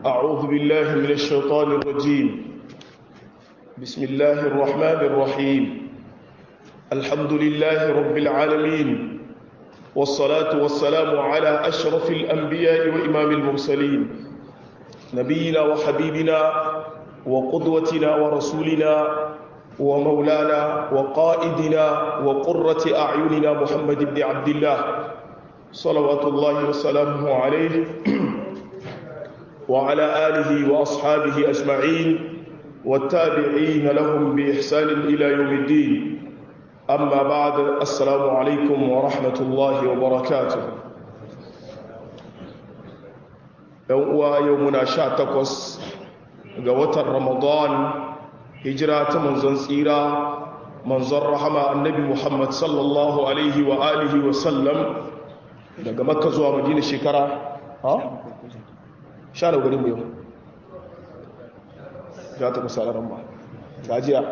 أعوذ بالله من الشيطان الرجيم بسم الله الرحمن الرحيم الحمد لله رب العالمين والصلاة والسلام على أشرف الأنبياء وإمام المرسلين نبينا وحبيبنا وقدوتنا ورسولنا ومولانا وقائدنا وقرة أعيننا محمد بن عبد الله صلوات الله وسلامه عليه وعلى آله وأصحابه أجمعين والتابعين لهم بإحسان إلى يوم الدين أما بعد السلام عليكم ورحمة الله وبركاته يومنا شاتكوس قوة رمضان هجرة منزن سيرا منزن رحمة النبي محمد صلى الله عليه وآله وسلم daga makka zuwa madina shekara ha? sha da gari mu yau ya ta kusa ran ba gajiya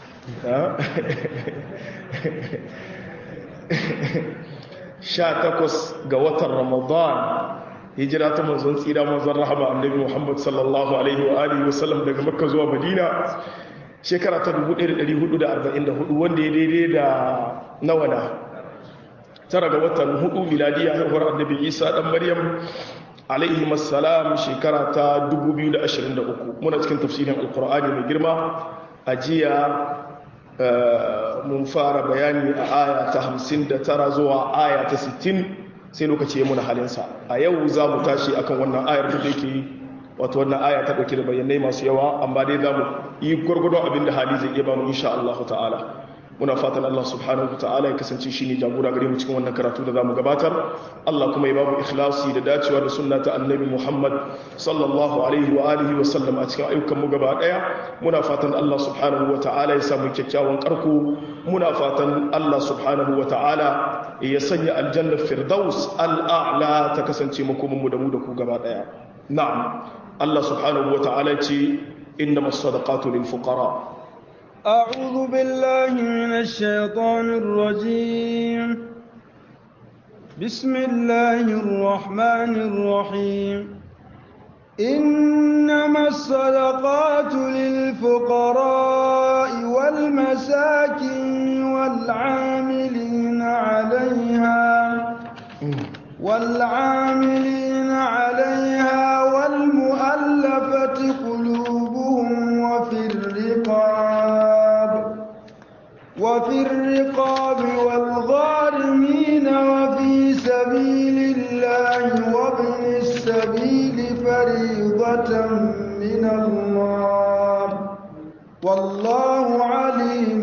sha takwas ga watan ramadan hijira ta manzon tsira manzon rahama annabi muhammad sallallahu alaihi wa alihi wa sallam daga makka zuwa madina shekara ta 1444 wanda ya daidai da nawa na tara ga watan hudu miladiya haihuwar annabi isa dan maryam alaihi masalam shekara ta 2023 muna cikin tafsirin alkur'ani mai girma a jiya mun fara bayani a aya ta 59 zuwa aya ta 60 sai lokaci ya muna halinsa a yau za mu tashi akan wannan ayar da yake wato wannan aya ta dauke da bayanai masu yawa amma dai za mu yi gwargwadon abin da hali zai iya ba mu insha Allah ta'ala muna fatan Allah subhanahu wa ta'ala ya kasance shine jagora gare mu cikin wannan karatu da zamu gabatar Allah kuma ya babu ikhlasi da dacewa da sunna ta annabi Muhammad sallallahu alaihi wa alihi wa sallam a cikin ayyukan mu gaba daya muna fatan Allah subhanahu wa ta'ala ya samu kyakkyawan karko muna fatan Allah subhanahu wa ta'ala ya sanya aljanna firdaus al'a'la ta kasance makomin mu da mu da ku gaba daya na'am Allah subhanahu wa ta'ala ya ce innamas sadaqatu lil fuqara أعوذ بالله من الشيطان الرجيم بسم الله الرحمن الرحيم إنما الصدقات للفقراء والمساكين والعاملين عليها والعاملين عليها والمؤلفة قلوبهم وفي الرقاب وفي الرقاب والغارمين وفي سبيل الله وابن السبيل فريضة من الله والله عليم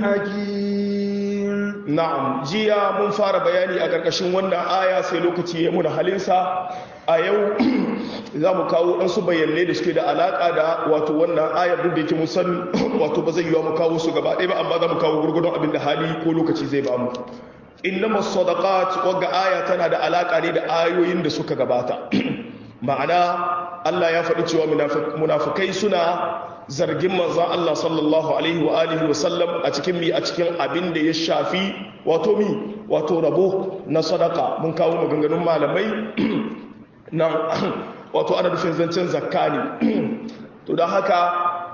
حكيم na'am jiya mun fara bayani a ƙarƙashin wannan aya sai lokaci ya muna halinsa a yau za mu kawo ɗansu bayanai da suke da alaƙa da wato wannan ayar duk da yake musan wato ba zai yi wa mu kawo su gaba ɗaya ba amma za mu kawo gurgudun abin da hali ko lokaci zai ba mu innama sadaqat wagga aya tana da alaƙa ne da ayoyin da suka gabata ma'ana Allah ya faɗi cewa munafukai suna zargin manzan Allah sallallahu alaihi wa alihi wa sallam a cikin mi a cikin abin da ya shafi wato mi wato rabo na sadaka mun kawo maganganun malamai na wato ana nufin zancen zakka ne to don haka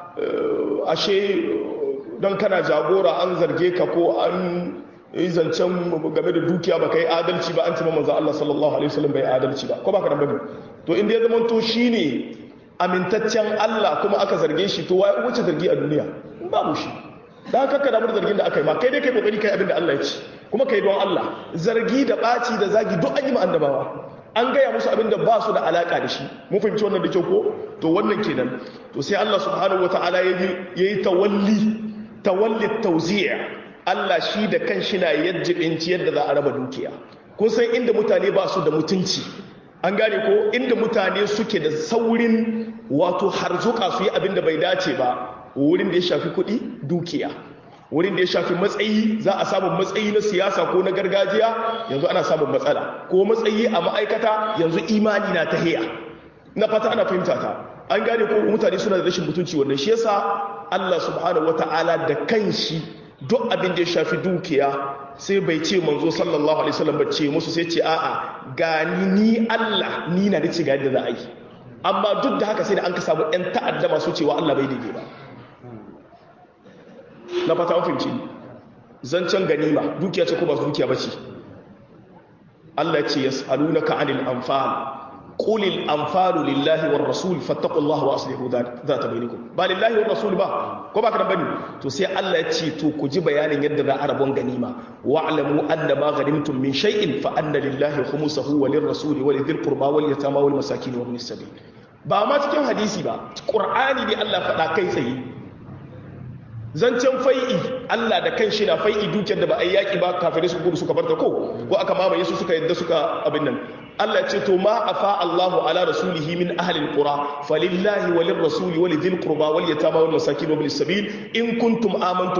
ashe don kana jagora an zarge ka ko an yi zancen game da dukiya ba ka yi adalci ba an cima manzan Allah sallallahu alaihi wa sallam bai adalci ba ko ba ka da bane to inda ya zama to shine amintaccen Allah kuma aka zarge shi to wace zargi a duniya babu shi da haka ka damu da zargin da aka yi ma kai dai kai kokari kai abin da Allah ya ci kuma kai don Allah zargi da baci da zagi duk an yi ma annabawa an gaya musu abin da ba su da alaka da shi mun fahimci wannan da kyau ko to wannan kenan to sai Allah subhanahu wataala ya yi tawalli tawalli tawzi'a Allah shi da kanshi na yajjibinci yadda za a raba dukiya kun san inda mutane ba su da mutunci an gane ko inda mutane suke da saurin wato harzuka su yi abin da bai dace ba wurin da ya shafi kuɗi dukiya wurin da ya shafi matsayi za a samun matsayi na siyasa ko na gargajiya yanzu ana samun matsala ko matsayi a ma'aikata yanzu imani na ta hiya na fata ana fahimta ta an gane ko mutane suna da rashin mutunci wannan shi yasa Allah subhanahu wata'ala da kanshi duk abin da ya shafi dukiya sai bai ce manzo sallallahu alaihi wasallam ba ce musu sai ce a'a gani ni Allah ni na dace ga yadda za a yi amma duk da haka sai da an ka samu ɗan ta'adda masu cewa Allah bai daidai ba na fata fahimci zancen ganima dukiya ce ko ba dukiya ba ce Allah ce yas'alunaka 'anil anfal qulil anfalu lillahi war rasul fattaqullaha wa aslihu dhata bainakum ba lillahi war rasul ba ko ba kana bane to sai Allah ya ce to ku ji bayanin yadda za a rabon ganima wa'lamu anna ma ghanimtum min shay'in fa anna lillahi khumsuhu wa lirrasuli wa lidhil qurba wal yatama wal masakin wa ibn sabil ba ma cikin hadisi ba qur'ani ne Allah faɗa kai tsaye zancen fai'i Allah da kan shi na fai'i dukiyar da ba a yi yaƙi ba kafirai su gudu suka barta ko ko aka mamaye su suka yadda suka abin nan Allah ce to ma afa Allahu ala rasulihi min ahli alqura falillahi walir rasuli walidhil qurba wal yatama wal masakin wa bil sabil in kuntum amantum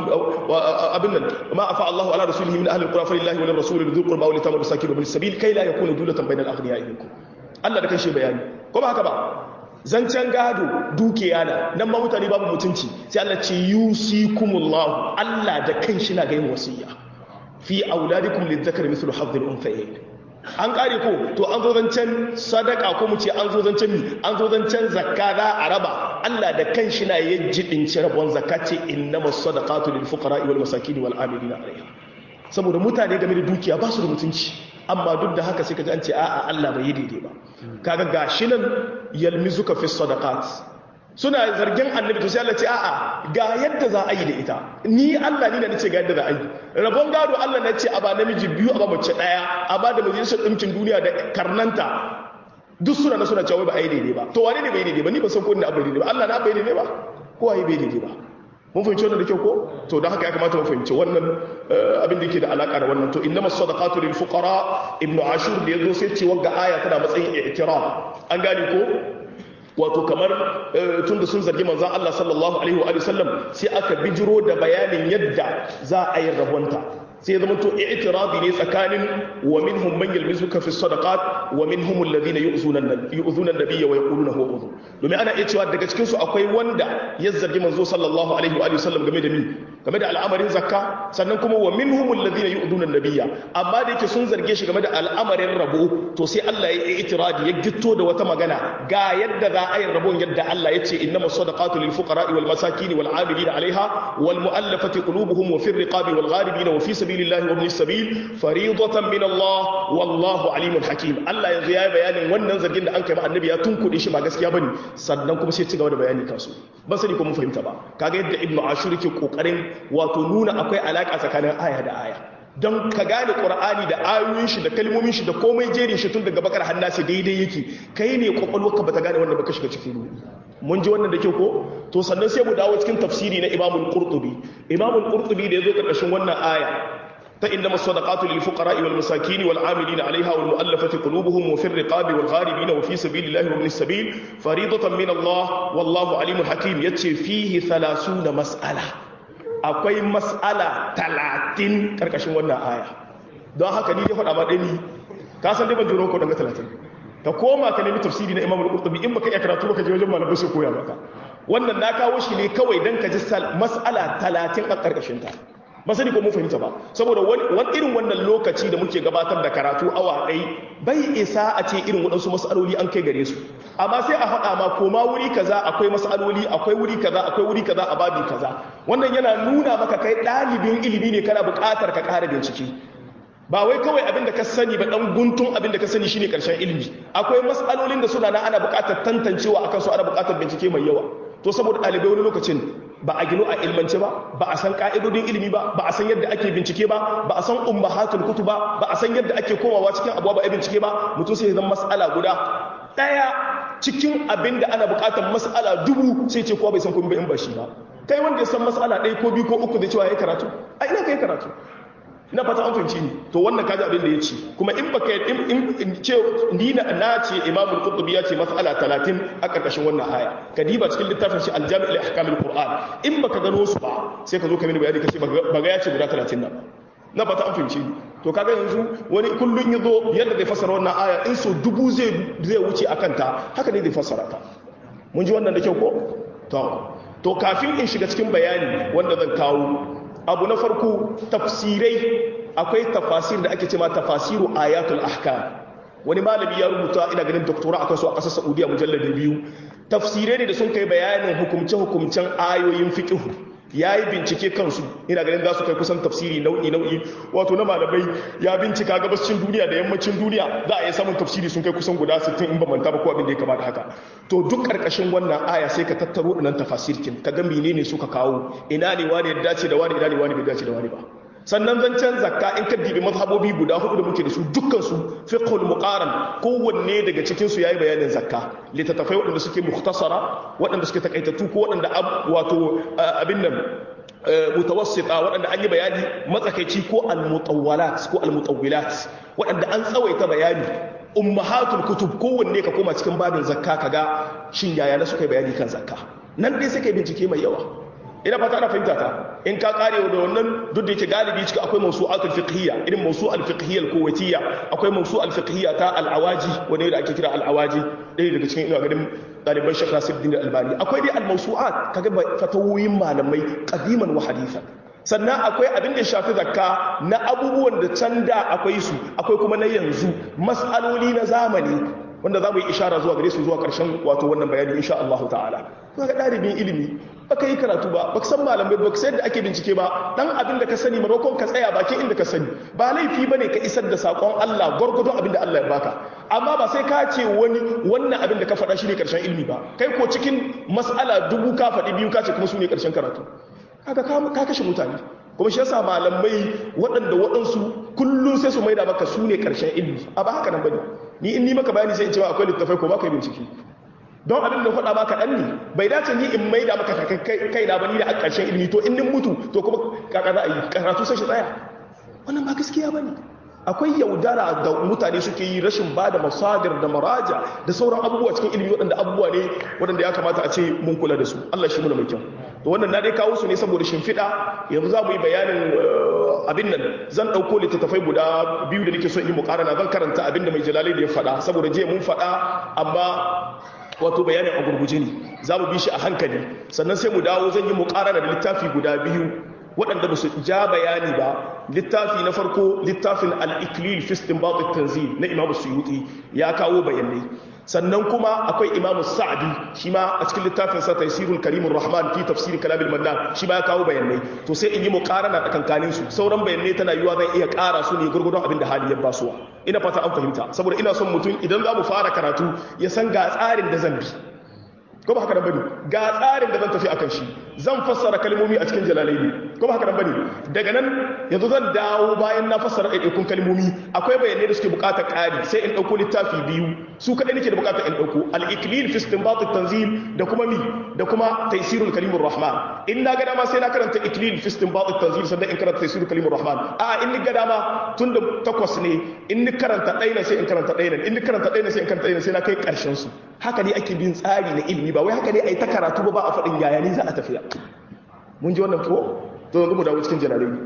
abin nan ma afa Allahu ala rasulihi min ahli alqura falillahi walir rasuli walidhil qurba wal yatama wal masakin wa bil sabil kai la yakunu dulatan bainal aghniya minkum Allah da kan shi bayani ko ba haka ba zancen gado dukiya na nan ma mutane babu mutunci sai Allah ce yusikumullahu Allah da kanshi na ga yin wasiya fi auladikum lidzakari mithlu hadhil unthayayn an kare ko to an zo zancen sadaka ko mu ce an zo zancen mi an zo zancen zakka za a raba Allah da kanshi na yin jibinci rabon zakka ce innamas sadaqatu lil fuqara wal masakin wal amilina alaiha saboda mutane game da dukiya ba su da mutunci amma duk da haka sai ka ji an ce a'a Allah bai yi daidai ba kaga gashi nan yalmizuka fi sadaqat suna zargin annabi to sai Allah ce a'a ga yadda za a yi da ita ni Allah ni da nace ga yadda za a yi rabon gado Allah na ce a ba namiji biyu a ba mace daya a ba da majalisar dinkin duniya da karnanta duk suna na suna cewa ba a yi daidai ba to wane ne bai daidai ba ni ba san ko ne abu daidai ba Allah na bai daidai ba ko ai bai daidai ba mun fahimci wannan da kyau ko to da haka ya kamata mu fahimci wannan abin da yake da alaka da wannan to innamas sadaqatu lil fuqara ibnu ashur da yazo sai ce wanga aya tana matsayin i'tiraf an gane ko wato kamar tun da sun zargi manzan Allah sallallahu alaihi wa sallam sai aka bijiro da bayanin yadda za a yi rabonta sai zama to i'tirabi ne tsakanin wa minhum man yalmizuka fi sadaqat wa minhum alladhina yu'zuna yu'zuna an-nabiyya wa yaquluna huwa udhu domin ana iya cewa daga cikin su akwai wanda ya zargi manzo sallallahu alaihi wa sallam game da ni game da al'amarin zakka sannan kuma wa minhum alladhina yu'zuna an-nabiyya amma da yake sun zarge shi game da al'amarin rabo to sai Allah ya yi i'tiradi ya gitto da wata magana ga yadda za a yi rabon yadda Allah ya ce innamas sadaqatu lil fuqara'i wal masakin wal 'amilina 'alayha wal mu'allafati qulubuhum wa fi riqabi wal gharibina wa fi sabilillahi wa ibn sabil fariidatan min Allah wallahu alimun hakim Allah yanzu yayi bayanin wannan zargin da an kai ma annabi ya tunkuɗe shi ba gaskiya bane sannan kuma sai ci gaba da bayani kansu ban sani ko mun fahimta ba kaga yadda ibnu ashur ke kokarin wato nuna akwai alaka tsakanin aya da aya don ka gane ƙur'ani da ayoyin shi da kalmomin shi da komai jerin shi tun daga bakar hannasi daidai yake kai ne kwakwalwarka ba ta gane wanda baka shiga cikin ruɗu mun ji wannan da kyau ko to sannan sai mu dawo cikin tafsiri na imamul qurtubi imamul qurtubi da yazo karkashin wannan aya ta inda masadaqatu lil fuqara wal masakin wal amilina alaiha wal mu'allafati qulubuhum wa fi riqabi wal gharibin wa fi sabilillahi wa ibn sabil faridatan min Allah wallahu alimul hakim yace fihi 30 mas'ala akwai mas'ala talatin karkashin wannan aya don haka ni ya faɗa ma ɗani ka san dai ban jiro ko daga talatin ka koma ka nemi tafsiri na imam al-qurtubi in baka iya karatu baka je wajen malamai su koya maka wannan na kawo shi ne kawai dan ka ji mas'ala talatin a karkashin ta ba sani ko mun fahimta ba saboda wani irin wannan lokaci da muke gabatar da karatu awa ɗai bai isa a ce irin waɗansu mas'aloli an kai gare su amma sai a faɗa ma koma wuri kaza akwai mas'aloli akwai wuri kaza akwai wuri kaza a babi kaza wannan yana nuna maka kai ɗalibin ilimi ne kana buƙatar ka ƙara bincike ba wai kawai abin da ka sani ba ɗan guntun abin da ka sani shine ƙarshen ilimi akwai mas'alolin da suna na ana buƙatar tantancewa akan su ana buƙatar bincike mai yawa to saboda ɗalibai wani lokacin ba a gino a ilmance ba ba a san ka'idodin ilimi ba ba a san yadda ake bincike ba ba a san ummahatul kutu ba ba a san yadda ake komawa cikin abuwa ba a bincike ba mutum sai zan mas'ala guda daya cikin abin da ana bukatar mas'ala dubu sai ce kowa bai san komai ba in ba shi ba kai wanda ya san mas'ala ɗaya ko biyu ko uku da cewa ya karatu a ina kai karatu ina fata an fahimci ni to wannan kaji abin da ya ce kuma in baka in in ce ni na na ce imam al-qurtubi ya ce mas'ala 30 a karkashin wannan aya kadiba cikin littafin shi al-jami' li ahkam al-qur'an in baka gano su ba sai ka zo ka mini bayani kace baga ya ce guda 30 nan na fata an fahimci ni to kaga yanzu wani kullun yazo yadda zai fassara wannan aya in so dubu zai zai wuce akan ta haka ne zai fassara ta mun ji wannan da kyau ko to to kafin in shiga cikin bayani wanda zan kawo abu na farko tafsirai akwai tafasir da ake cema tafasiru ayatul ahkam wani malami ya rubuta ina ganin doktora akan su a ƙasar Saudiya mujalladi biyu tafsirai ne da sun kai bayanin hukumce-hukumcen ayoyin fiqh ya yi bincike kansu ina ganin za su kai kusan tafsiri nau'i nau'i wato na malamai ya bincika gabascin duniya da yammacin duniya za a yi samun tafsiri sun kai kusan guda 60 in ba manta ba ko abin da ya kamata haka to duk karkashin wannan aya sai ka tattaro nan tafasirkin ka ga menene suka kawo ina ne wani ya dace da wani ina ne wani bai dace da wani ba sannan zancen zakka in ka dibi mazhabobi guda hudu da muke da su dukkan su fiqhul muqaran kowanne daga cikin su yayi bayanin zakka littattafai waɗanda suke mukhtasara waɗanda suke takaitattu ko waɗanda wato abin nan mutawassita waɗanda an yi bayani matsakaici ko al-mutawwalat ko al-mutawwilat waɗanda an tsawaita bayani ummahatul kutub kowanne ka koma cikin babin zakka kaga shin yaya na suka yi bayani kan zakka nan dai suka yi bincike mai yawa ina fata ana fahimta ta in ka kare da wannan duk da yake galibi cikin akwai mawsu'atul fiqhiyya irin mawsu'al fiqhiyya al-kuwaitiyya akwai mawsu'al fiqhiyya ta al-awaji wanda da ake kira al-awaji ɗaya daga cikin ina ganin ɗaliban Sheikh Nasiruddin Al-Albani akwai dai al-mawsu'at kaga fatawoyin malamai qadiman wa hadithan sannan akwai abin da shafi zakka na abubuwan da can da akwai su akwai kuma na yanzu mas'aloli na zamani wanda za mu yi ishara zuwa gare su zuwa ƙarshen wato wannan bayani insha Allah ta'ala kuma ga ɗalibin ilimi baka yi karatu ba baka san malamai ba sai da ake bincike ba dan abin da ka sani maimakon ka tsaya bakin inda ka sani ba laifi bane ka isar da sakon Allah gwargwadon abin da Allah ya baka amma ba sai ka ce wani wannan abin da ka faɗa shi ne ƙarshen ilimi ba kai ko cikin mas'ala dubu ka faɗi biyu ka ce kuma su ne ƙarshen karatu kaga ka kashe mutane kuma shi yasa malamai waɗanda waɗansu kullum sai su maida maka su ne ƙarshen ilimi a ba haka nan bane ni in ni maka bayani sai in ce ma akwai littafai ko ba ka yi bincike don abin da faɗa maka ɗan ne bai dace ni in maida maka kai na bani da a ƙarshen ilimi to in nin mutu to kuma kaka za a yi karatu sai shi tsaya wannan ba gaskiya bane akwai yaudara da mutane suke yi rashin ba da masadir da maraja da sauran abubuwa cikin ilimi waɗanda abubuwa ne waɗanda ya kamata a ce mun kula da su Allah shi muna mai kyau to wannan na dai kawo su ne saboda shimfiɗa yanzu za mu yi bayanin abin nan zan ɗauko littattafai guda biyu da nake so in yi muƙarana zan karanta abin da mai jalali da ya faɗa saboda jiya mun faɗa amma wato bayanin a gurguje ne za mu bi shi a hankali sannan sai mu dawo zan yi muƙarana da littafi guda biyu waɗanda ba su ja bayani ba littafi na farko littafin al-iklil fi istinbat tanzil na imamu suyuti ya kawo bayanai sannan kuma akwai imamu sa'adi shi ma a cikin littafin sa taysirul karimur rahman fi tafsir kalamil mannan shi ma ya kawo bayanai to sai in yi muqarana tsakankanin su sauran bayanai tana yiwa zan iya ƙara su ne gurgurdon abin da hali ya basuwa ina fata an fahimta saboda ina son mutum idan za mu fara karatu ya san ga tsarin da zan bi ko ba haka nan bane ga tsarin da zan tafi akan shi zan fassara kalmomi a cikin jalalaini ko ba haka nan bane daga nan yanzu zan dawo bayan na fassara ɗaiɗaikun kalmomi akwai bayanai da suke buƙatar ƙari sai in ɗauko littafi biyu su kaɗai nake da buƙatar in ɗauko al-iklil fi istinbat tanzil da kuma mi da kuma taysirul kalimur rahman in na ga dama sai na karanta iklil fi istinbat tanzil sannan in karanta taysirul kalimur rahman a in ni ga dama tun da takwas ne in ni karanta ɗaya sai in karanta ɗaya in ni karanta ɗaya sai in karanta ɗaya sai na kai ƙarshen su haka ne ake bin tsari na ilimi ba wai haka ne a yi ta karatu ba ba a faɗin yaya ne za a tafiya mun ji wannan ko to yanzu mu dawo cikin janalai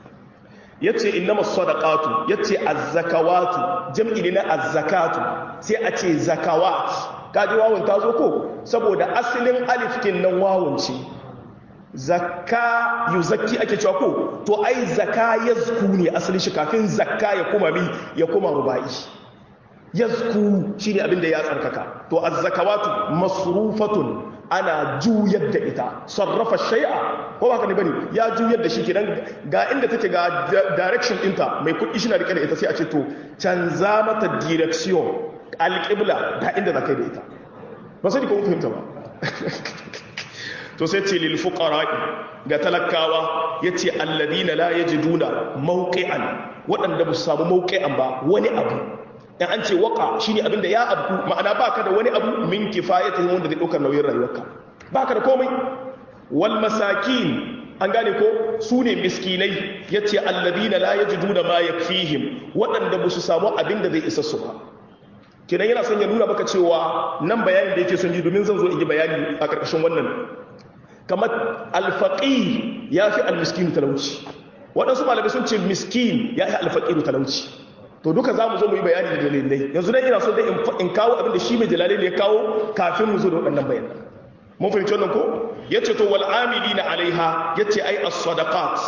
ya ce innama sadaqatu ya ce azzakawatu jam'i ne na azzakatu sai a ce zakawat kaji wawun ta zo ko saboda asalin alifkin nan wawun ce zakka yuzakki ake cewa ko to ai zakka yazku ne asalin shi kafin zakka ya kuma mi ya kuma rubai yazku shine abinda ya tsarkaka to az-zakawatu masrufatun ana juyar da ita sarrafa shay'a ko ba ka ne bane ya juyar da shi kenan ga inda take ga direction ɗinta mai kuɗi shi na rike da ita sai a ce to canza mata direction alƙibla ga inda za ka yi da ita ba sai ko kun fahimta ba to sai ce lil fuqara'i ga talakawa yace alladina la yajiduna mawqi'an waɗanda ba su samu mawqi'an ba wani abu in an ce waka shine abinda ya abku ma'ana baka da wani abu min kifayatin wanda zai daukar nauyin rayuwarka baka da komai wal masakin an gane ko su ne miskinai yace alladina la yajiduna ma yakfihim waɗanda ba su samu abinda zai isa su ba kenan yana son ya nuna maka cewa nan bayanin da yake son ji domin zan zo in yi bayani a ƙarƙashin wannan kamar alfaqi ya fi almiskinu talauci waɗansu malamai sun ce miskin ya fi alfaqiru talauci to duka za mu zo mu yi bayani da dalilai yanzu dai ina so dai in kawo abin da shi mai jalali ne ya kawo kafin mu zo da waɗannan bayanan mun fahimci wannan ko yace to wal amilina alaiha yace ai as-sadaqat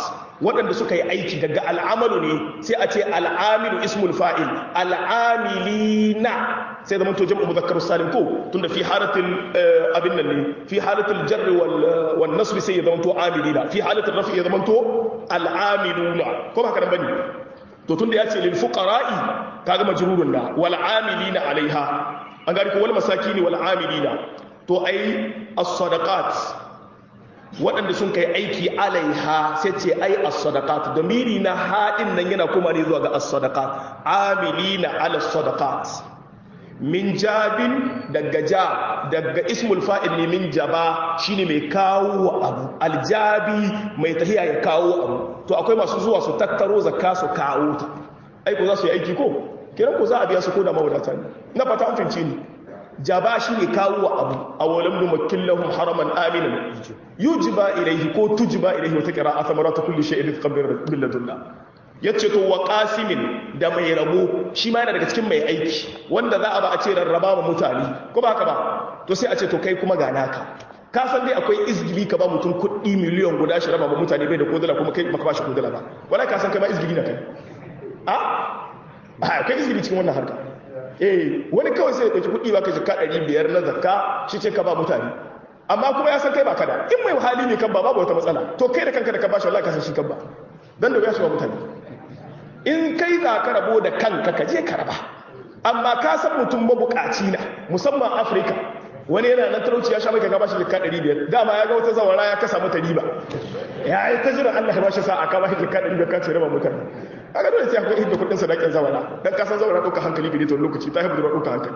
waɗanda suka yi aiki daga al'amalu ne sai a ce al'amilu ismul fa'il al'amilina sai zama to jam'u muzakkar salim ko tunda fi halatul abin nan ne fi halatul jarr wal wal nasb sai ya zama to amilina fi halatul rafi ya zama to al'amiluna ko ba haka nan bane to tunda ya ce lil fuqara'i kaga majrurun da wal amilina alaiha an gari ko wal masakini wal amilina to ai as-sadaqat waɗanda sun kai aiki alaiha sai ce ai as-sadaqat damiri na haɗin nan yana kuma ne zuwa ga as-sadaqat amilina ala sadaqat min jabin daga ja daga ismul fa'il ne min jaba shine mai kawo abu aljabi mai tahiya ya kawo abu to akwai masu zuwa su tattaro zakka su kawo ta ai ko za su yi aiki ko kiran ko za a biya su ko da mawadata ne na fata an fince ni jaba shi ne kawo abu a walam nu makillahum haraman aminan yujiba ilayhi ko tujiba ilayhi wata qira'a samaratu kulli shay'in rizqan min ladunna yace to wa qasimin da mai rabo shi ma yana daga cikin mai aiki wanda za a ba a ce rarraba ma mutane ko ba haka ba to sai a ce to kai kuma ga naka ka san dai akwai izgili ka ba mutum kuɗi miliyan guda shi raba ma mutane bai da kodala kuma kai baka ba shi kodala ba wala ka san kai ma izgili na kai a akwai izgili cikin wannan harka eh wani kawai sai ya ɗauki kuɗi ba ka jika ɗari biyar na zakka shi ce ka ba mutane amma kuma ya san kai ba kada in mai hali ne kan ba babu wata matsala to kai da kanka da ka ba shi wallahi ka san shi kan ba dan da ya shi ba mutane in kai za ka rabo da kanka ka je ka raba amma ka san mutum mabukaci na musamman afirka wani yana nan talauci ya sha mai kaga bashi jikka 500 dama ya ga wata zawara ya kasa mata riba ya yi ta jira Allah ya bashi sa'a ka bashi jikka 500 ka ce raba mutane kaga dole sai akwai hidda kudin sadakin zawara dan ka san zawara dauka hankali gidi to lokaci ta haifu da dauka hankali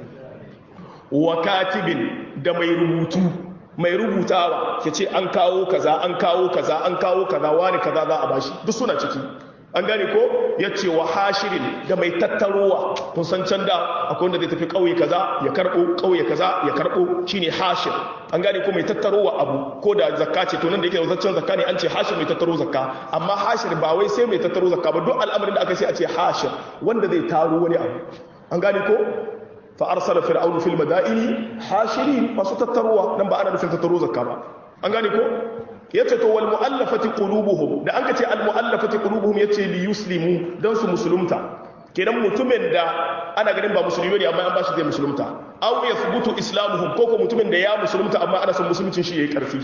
wa katibin da mai rubutu mai rubutawa ya ce an kawo kaza an kawo kaza an kawo kaza wani kaza za a bashi duk suna ciki an gane ko ya ce wa hashirin da mai tattarowa kun san can da akwai wanda zai tafi ƙauye kaza ya karɓo ƙauye kaza ya karɓo shine hashir an gane ko mai tattarowa abu ko da zakka ce to nan da yake zaccen zakka ne an ce hashir mai tattaro zakka amma hashir ba wai sai mai tattaro zakka ba duk al'amarin da aka sai a ce hashir wanda zai taro wani abu an gane ko fa arsala fir'aunu fil madaini hashirin masu tattarowa nan ba ana nufin tattaro zakka ba an gane ko yace to wal muallafati qulubuhum da an kace al muallafati qulubuhum yace li yuslimu dan su musulunta kenan mutumin da ana ganin ba musulmi ne amma an bashi zai musulunta aw yathbutu islamuhum ko ko mutumin da ya musulunta amma ana son musuluncin shi yayi karfi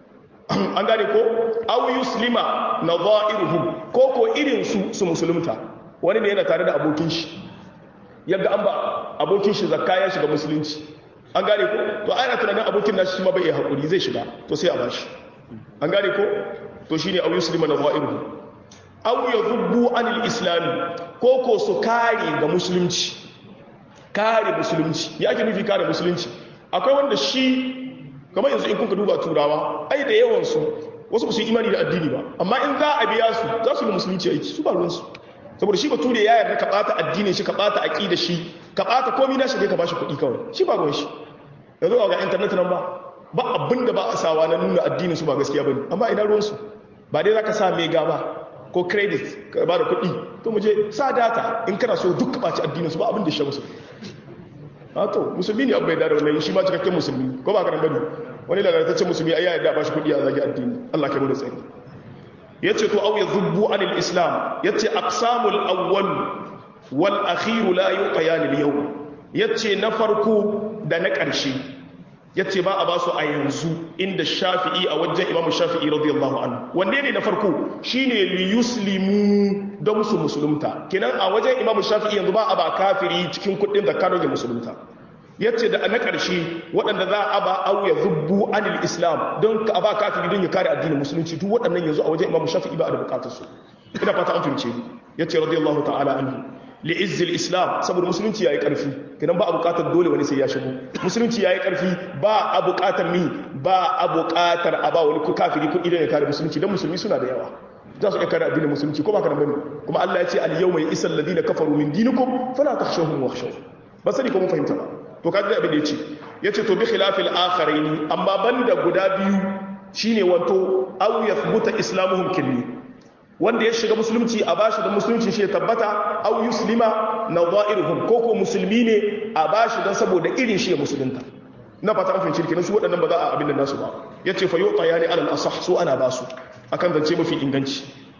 an gane ko aw yuslima nadha'iruhum ko ko irin su su musulunta wani ne yana tare da abokin shi yadda an ba abokin shi zakka ya shiga musulunci an gane ko to ana tunanin abokin nashi shi ma bai hakuri zai shiga to sai a bashi an gane ko to shine au yuslima nadha'iruhu aw yadhubbu anil islam ko ko su kare ga musulunci kare musulunci ya ke nufi kare musulunci akwai wanda shi kamar yanzu in kuka duba turawa ai da yawan su wasu ba su yi imani da addini ba amma in za a biya su za su yi musulunci aiki su ba ruwan su saboda shi bature ya yarda ka bata addinin shi ka bata aqida shi ka bata komai na shi dai ka bashi kuɗi kawai shi ba ruwan shi yanzu ga internet nan ba ba abin da ba a sawa na nuna addinin su ba gaskiya bane amma ina ruwan su ba dai zaka sa mega ba ko credit ka ba da kuɗi to mu je sa data in kana so duk ka baci addinin su ba abin da shi musu a to musulmi ne abai da wannan shi ma cikakken musulmi ko ba ka nan bane wani lalataccen musulmi ai ya yarda ba shi kuɗi a zagi addini Allah kai mu da tsari yace to au yadhubbu anil islam yace aqsamul awwal wal akhir la yuqayan al yawm yace na farko da na ƙarshe yace ba a ba su a yanzu inda shafi'i a wajen imam shafi'i radiyallahu anhu wanne ne na farko shine li yuslimu don su musulunta kenan a wajen imam shafi'i yanzu ba a ba kafiri cikin kuɗin da kano ya musulunta yace da na ƙarshe waɗanda za a ba au ya zubbu anil islam don ka ba kafiri don ya kare addinin musulunci duk waɗannan yanzu a wajen imam shafi'i ba a da bukatar su ina fata an fahimce yace radiyallahu ta'ala anhu li izzil islam saboda musulunci yayi karfi kidan ba a bukatar dole wani sai ya shigo musulunci yayi karfi ba a bukatar mi ba a bukatar a ba wani kafiri kuɗi don ya kare musulunci dan musulmi suna da yawa za su iya kare addinin musulunci ko ba ka bane kuma Allah ya ce al yawma yisal ladina kafaru min dinikum fala takhshawhum wakhshaw ba sani ko mun fahimta ba to kaji abin da yace yace to bi khilafil akharaini amma banda guda biyu shine wato aw yathbuta islamuhum kinni wanda ya shiga musulunci a bashi da musulunci shi ya tabbata aw yuslima nadha'iruhum ko ko musulmi ne a bashi dan saboda irin shi ya musulunta na fata an fahimci kenan su waɗannan ba za a abin da nasu ba yace fa yuta yani alal asah su ana basu akan zance mafi inganci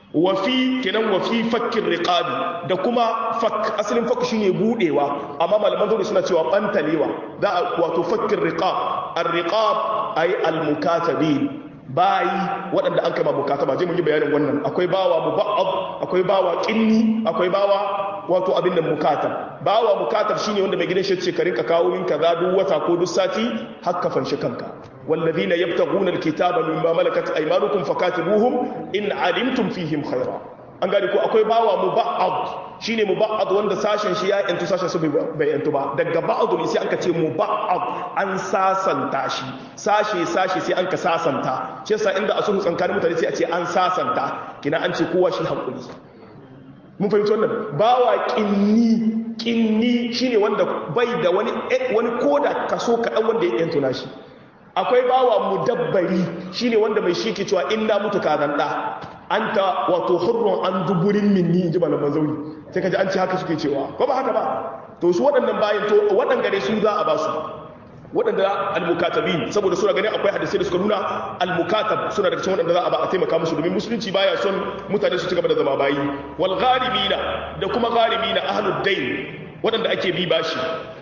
wafi kenan wafi fakkin riqabi da kuma fak asalin fakku shine budewa amma malaman zauri suna cewa bantalewa za a wato fakkin riqab ar-riqab ay al-mukatabin bayi waɗanda an kama mukataba je mun yi bayanin wannan akwai bawa muba'ad akwai bawa qinni akwai bawa wato abin da mukatab bawa mukatab shine wanda mai gidan shi ce ka rinka kawo min kaza duk wata ko duk sati hakka fanshi kanka والذين يبتغون الكتاب مما ملكت ايمانكم فكاتبوهم ان علمتم فيهم خيرا an gane ko akwai bawa muba'ad shine muba'ad wanda sashen shi ya yantu sashen su bai yantu ba daga ba'ad ne sai aka ce muba'ad an sasanta shi sashe sashe sai an ka sasanta shi yasa inda a sulhu tsakanin mutane sai a ce an sasanta kina an ce kowa shi hakuri mun fahimci wannan bawa kinni kinni shine wanda bai da wani wani koda kaso kadan wanda ya yantu na shi akwai bawa mudabbari shine wanda mai shi ke cewa inna mutu ka zanda anta wato hurrun an duburin minni inji malaman zauri sai kaji an ce haka suke cewa ko ba haka ba to su waɗannan bayan to waɗanda ne su za a ba su waɗanda almukatabin saboda suna ganin akwai hadisai da suka nuna almukatab suna daga cikin waɗanda za a ba a taimaka musu domin musulunci baya son mutane su ci gaba da zama bayi wal gharimina da kuma gharimina ahlud dain waɗanda ake bi bashi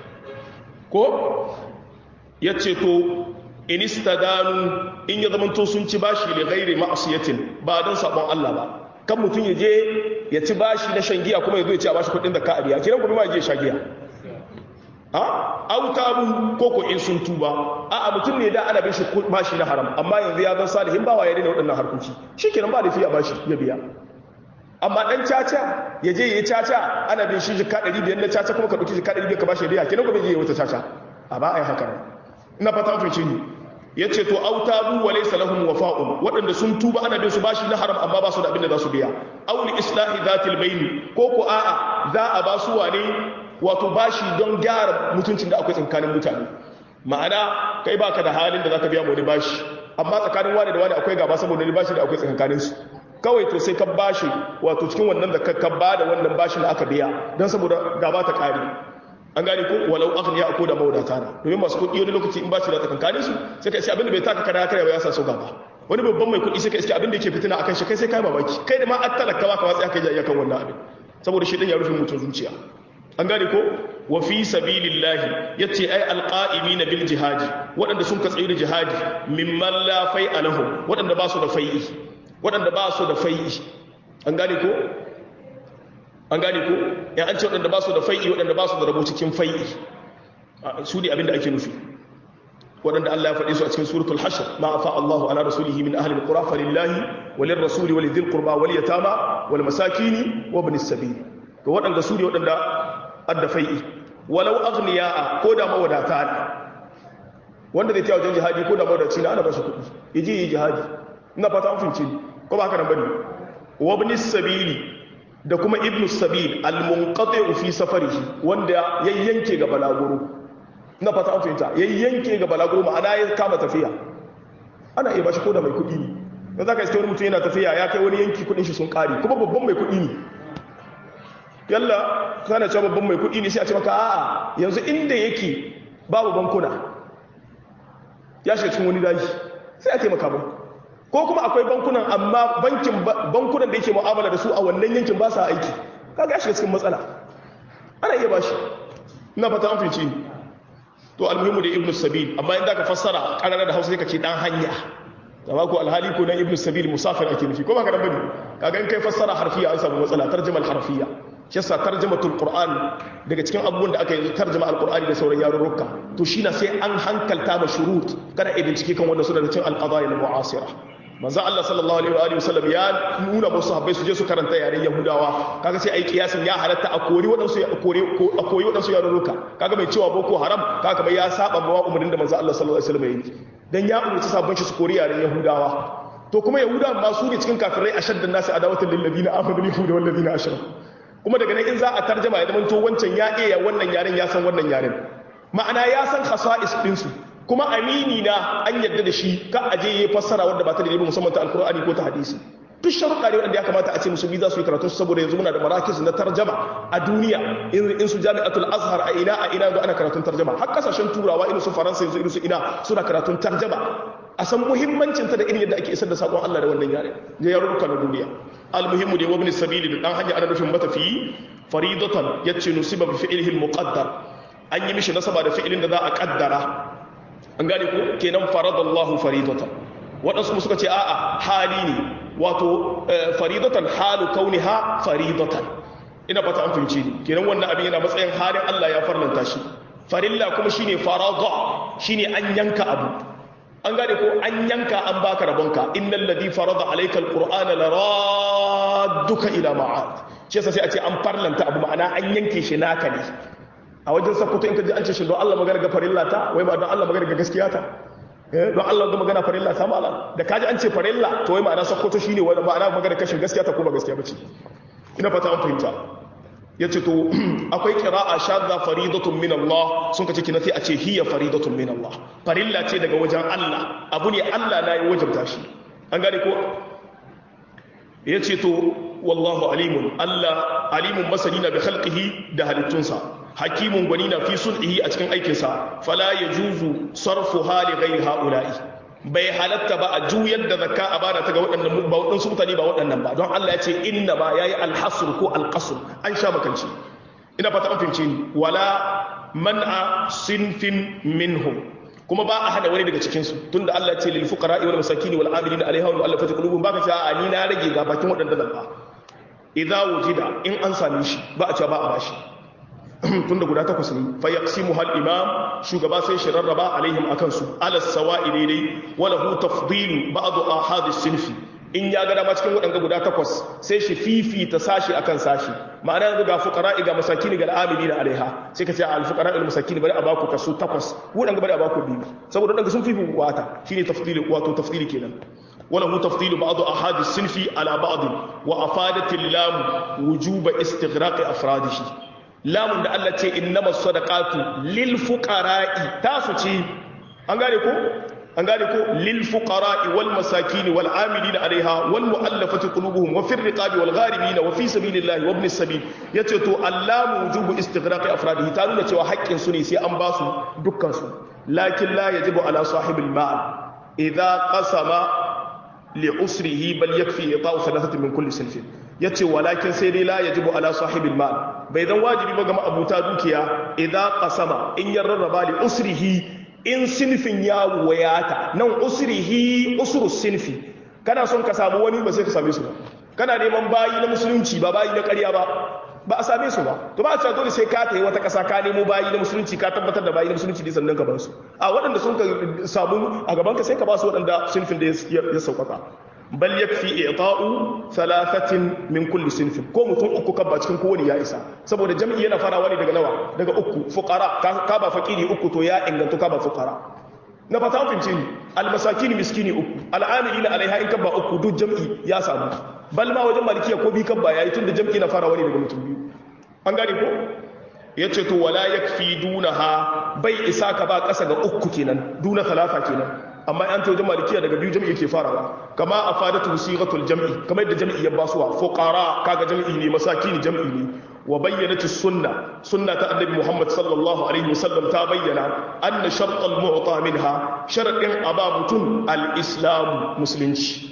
ko yace to in istadanu in ya zamanto sun ci bashi li ghairi ma'siyatin ba don sabon Allah ba kan mutum ya je ya ci bashi na shan giya kuma ya zo ya ci a bashi kuɗin da ka a biya kiran gobe ma ya je sha giya a autabu ko ko in sun tuba a a mutum ne da ana bin shi bashi na haram amma yanzu ya zan salihin bawa ya daina waɗannan harkoki shikenan ba da fiya bashi ya biya amma dan caca ya je yayi caca ana bin shi jika 500 na caca kuma ka dauki jika 500 ka bashi ya biya kenan gobe je wata caca a ba ai haka ina fata mun fice ni yace to autabu wa laysa lahum wafa'un wadanda sun tuba ana bin su bashi na haram amma ba su da abin da za su biya aw li islahi dhatil bayni ko ko a'a za a ba su wane wato bashi don gyara mutuncin da akwai tsakanin mutane ma'ana kai baka da halin da zaka biya mu wani bashi amma tsakanin wani da wani akwai gaba saboda wani bashi da akwai tsakanin su kawai to sai ka bashi wato cikin wannan da ka ba da wannan bashin da aka biya don saboda gaba ta kare an gane ko walau aghniya ko da mawadata na domin masu kuɗi wani lokaci in bashi da tsakankanin su sai ka iske abin da bai taka kana kare ba ya sa so gaba wani babban mai kuɗi sai ka iske abin da yake fitina akan shi kai sai kai mamaki kai da ma an talaka ba ka watsi aka yi kan wannan abin saboda shi din ya rufe mutum zuciya an gane ko wa fi sabilillahi yace ai alqa'imina bil jihadi waɗanda sun ka tsayi da jihadi mimman la fai'a lahum waɗanda ba su da fai'i waɗanda ba su da fai'i an gane ko an gane ko ya an ce waɗanda ba su da fai'i waɗanda ba su da rabo cikin fai'i su ne abinda ake nufi waɗanda Allah ya faɗi su a cikin suratul hashr ma afa Allahu ala rasulihi min ahli alqura falillahi walil rasuli walidhil qurba wal yatama wal masakini wa ibnis sabil to waɗanda su ne waɗanda adda fai'i walau aghniya ko da mawadata ne wanda zai tawo wajen jihadi ko da mawadaci na ana ba shi kuɗi yaje yi jihadi ina fata an fince ko ba haka nan bane wa ibnis sabili da kuma ibn sabil al-munqati fi safarihi wanda yayyanke ga balaguro ina fata an fahimta yayyanke ga balaguro ma'ana ya kama tafiya ana iya bashi koda mai kudi ne dan zaka iske wani mutum yana tafiya ya kai wani yanki kudin shi sun kare kuma babban mai kudi ne yalla kana cewa babban mai kudi ne sai a ce maka a'a yanzu inda yake babu bankuna ya shiga cikin wani daji sai a taimaka ba ko kuma akwai bankunan amma bankin bankunan da yake mu'amala da su a wannan yankin ba sa aiki kaga ya shiga cikin matsala ana iya bashi ina fata an fice to almuhimu da ibnu sabil amma inda ka fassara karara da Hausa sai ka ce dan hanya amma ko alhali ko dan ibnu sabil musafir ake nufi ko ba ka dan bane kaga in kai fassara harfiya an samu matsala tarjumal harfiya shi yasa tarjumatul qur'an daga cikin abubuwan da aka yi tarjuma alqur'ani da sauran yarurruka to shi na sai an hankalta ma shurut kada a bincike kan wanda suna da cin alqadaya al-mu'asira manzo Allah sallallahu alaihi wa alihi wasallam ya nuna musu habbai su je su karanta yaren Yahudawa kaga sai ai kiyasin ya halatta a kori wadansu ya kore a koyi wadansu yarurruka kaga mai cewa boko haram kaga bai ya saba ma umarnin da manzo Allah sallallahu alaihi wasallam ya yi dan ya umarci sabon shi su kori yaren Yahudawa to kuma Yahudawa ma su ne cikin kafirai ashaddan nasi adawatan lil ladina amanu bil yahudi wal ladina ashraku kuma daga nan in za a tarjama ya zama to wancan ya iya wannan yaren ya san wannan yaren ma'ana ya san khasa'is ɗinsu kuma amini na an yadda da shi ka aje ya fassara wanda ba ta da musamman ta alkur'ani ko ta hadisi duk sharuɗa ne wanda ya kamata a ce musulmi za su yi karatu saboda yanzu muna da marakis na tarjama a duniya in su jami'atul azhar a ina a ina yanzu ana karatun tarjama har kasashen turawa irin su faransa yanzu irin su ina suna karatun tarjama a san muhimmancinta da irin yadda ake isar da sakon Allah da wannan yare ga yarurruka na duniya almuhimmu da wabni sabili da dan hanya ana nufin matafiyi faridatan yace nusiba bi fi'lihi almuqaddar an yi mishi nasaba da fi'ilin da za a kaddara an gane ko kenan faradallahu faridatan waɗansu suka ce a'a hali ne wato faridatan halu kauniha faridatan ina fata an fahimci ni kenan wannan abin yana matsayin halin Allah ya farlanta shi farilla kuma shine farada shine an yanka abu an gane ko an yanka an baka rabonka innal ladhi farada alayka alqur'ana laradduka ila ma'ad shi yasa sai a ce an farlanta abu ma'ana an yanke shi naka ne a wajen sakkwato in ka ji an ce shi don Allah magana ga farilla ta wai ma don Allah magana ga gaskiya ta don Allah ga magana farilla ta ma'ala da kaji an ce farilla to wai ma'ana sakkwato shine wani ma'ana magana kashin gaskiya ta ko ba gaskiya bace ina fata an fahimta yace to akwai qira'a shadda faridatun min Allah sun kace kina sai a ce hiya faridatun min Allah farilla ce daga wajen Allah abu ne Allah na yi wajabta shi an gane ko yace to wallahu alimun Allah alimun masani na bi khalqihi da halittunsa hakimun gwani na fi sulhihi a cikin aikinsa fala yajuzu sarfu hali ghairi haula'i bai halatta ba a juyar da zakka a bada ta ga waɗannan ba waɗansu mutane ba waɗannan ba don Allah ya ce inna ba yayi alhasr ko alqasr an sha makanci ina fata an fahimci ni wala man'a sinfin minhum kuma ba a hana wani daga cikin su tunda Allah ya ce lil fuqara wal masakin wal amilin alaiha wal mu'allafati qulubuhum baka ce a ni na rage ga bakin waɗanda zan ba idza wujida in an same shi ba a ce ba a bashi tunda guda takwas ne fa yaqsimu hal imam shugaba sai shi rarraba alaihim akan su ala sawa'i daidai wala hu tafdilu ba'd ahad sinfi in ya ga dama cikin wadanga guda takwas sai shi fifita sashi akan sashi ma'ana yanzu ga fuqara ga masakin ga al'amilina alaiha sai ka ce al fuqara al masakin bari a baku kaso takwas wadanga bari a baku biyu saboda wadanga sun fifi wata shine tafdilu wato tafdili kenan وله تفضيل بعض أحد السنف على بعض وأفادت اللام وجوب استغراق أفراده lamun da Allah ce innama sadaqatu lil fuqara'i tasu ce an gane ko an gane ko lil fuqara'i wal masakin wal amilina alaiha wal mu'allafati qulubuhum wa fir riqabi wal gharimin wa fi sabilillahi wa ibnis sabil yace to allamu wujubu istighraqi afradihi ta nuna cewa haƙƙin su ne sai an ba su dukkan su lakin la yajibu ala sahibil mal idza qasama li usrihi bal yakfi ita'u thalathatin min kulli sinfin yace walakin sai dai la yajibu ala sahibil mal bai zan wajibi ba ga ma'abuta dukiya idan qasama in ya rarraba li usrihi in sinfin ya wayata nan usrihi usru sinfi kana son ka samu wani ba sai ka same su ba kana neman bayi na musulunci ba bayi na ƙarya ba ba a same su ba to ba a cewa dole sai ka tayi wata ƙasa ka nemo bayi na musulunci ka tabbatar da bayi na musulunci ne sannan ka bar su a waɗanda sun ka samu a gaban ka sai ka ba su waɗanda sinfin da ya sauƙaƙa bal yakfi i'ta'u thalathatin min kulli sinfin ko mutum uku kan ba cikin kowani ya isa saboda jam'i yana farawa ne daga nawa daga uku fuqara ka ba fakiri uku to ya inganta ka ba fuqara na fata an fince ni almasakin miskini uku al'amilina alaiha in kan ba uku duk jam'i ya samu bal ma wajen malikiya ko bi kan ba yayi tunda jam'i na farawa ne daga mutum biyu an gane ko yace to wala yakfi dunaha bai isa ka ba kasa ga uku kenan duna talata kenan amma an ta wajen malikiya daga biyu jam'i yake farawa kama a fadatu sighatul jam'i kamar yadda jam'i ya basuwa fuqara kaga jam'i ne masakin jam'i ne wa bayyanatu sunna sunna ta annabi Muhammad sallallahu alaihi wasallam ta bayyana anna shart al mu'ta minha sharadin aba mutun al islam musulunci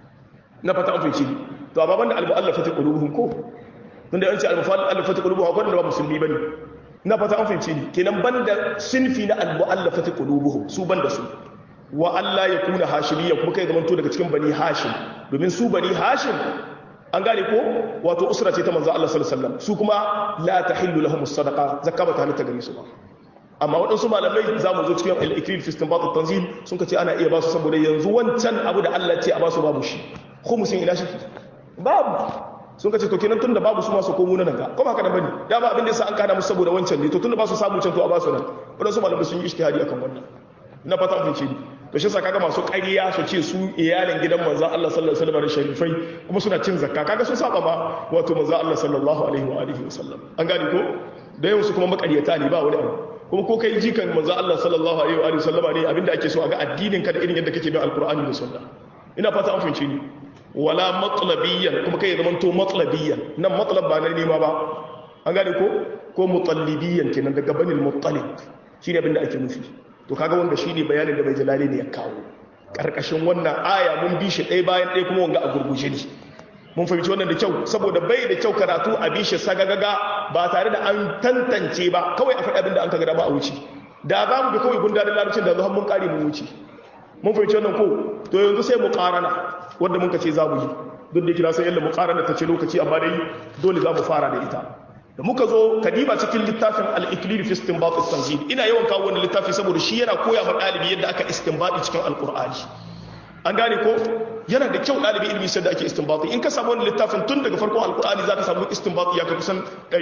na fata an fice to amma banda al mu'allafati qulubuhum ko tunda an ce al mu'allafati qulubuhum akwai da ba musulmi bane na fata an fice kenan banda sinfi na al mu'allafati qulubuhum su banda su wa Allah ya kuna hashimiyya kuma kai zamanto daga cikin bani hashim domin su bani hashim an gane ko wato usra ce ta manzo Allah sallallahu alaihi wasallam su kuma la tahillu lahum as-sadaqa zakka ba ta halatta gare su ba amma waɗansu malamai za mu zo cikin al-ikril fi istinbat at-tanzil sun ce ana iya ba su saboda yanzu wancan abu da Allah ce a ba su babu shi khumusin ina shi babu sun ka ce to kenan tunda babu su ma su komo nan ga kuma haka nan bane dama abin da yasa an kana musu saboda wancan ne to tunda ba su samu can to a ba su nan waɗansu malamai sun yi ijtihadi akan wannan ina fata mun ce to shi kaga masu ƙarya su ce su iyalin gidan manzon Allah sallallahu alaihi wasallam sharifai kuma suna cin zakka kaga sun saba ma wato manzon Allah sallallahu alaihi wa alihi wasallam an gane ko da yawan su kuma makaryata ne ba wani abu kuma ko kai jikan manzon Allah sallallahu alaihi wa alihi wasallama ne abinda ake so a ga addinin ka da irin yadda kake bin alqur'ani da sunna ina fata an fahimce ni wala matlabiyan kuma kai zaman to matlabiyan nan matlab ba na nema ba an gane ko ko mutallibiyan kenan daga banil muttalib shine abinda ake nufi to kaga wanda shine bayanin da bai jalali ne ya kawo karkashin wannan aya mun bi shi ɗaya bayan ɗaya kuma wanga a gurguje ne mun fahimci wannan da kyau saboda bai da kyau karatu a bi shi sagagaga ba tare da an tantance ba kawai a faɗi abin da an kaga ba a wuce da za mu bi kawai gundarin larabcin da zuwa mun ƙari mun wuce mun fahimci wannan ko to yanzu sai mu ƙarana wanda mun ka ce za mu yi duk da kira sai yalla mu ƙarana ta ce lokaci amma dai dole za mu fara da ita da muka zo kadiba cikin littafin al-iklil fi istinbat at-tanzil ina yawan kawo wannan littafi saboda shi yana koya ma dalibi yadda aka istinbati cikin alqur'ani an gane ko yana da kyau dalibi ilmi sai da ake istinbati in ka samu wannan littafin tun daga farkon alqur'ani zaka samu istinbati ya kai kusan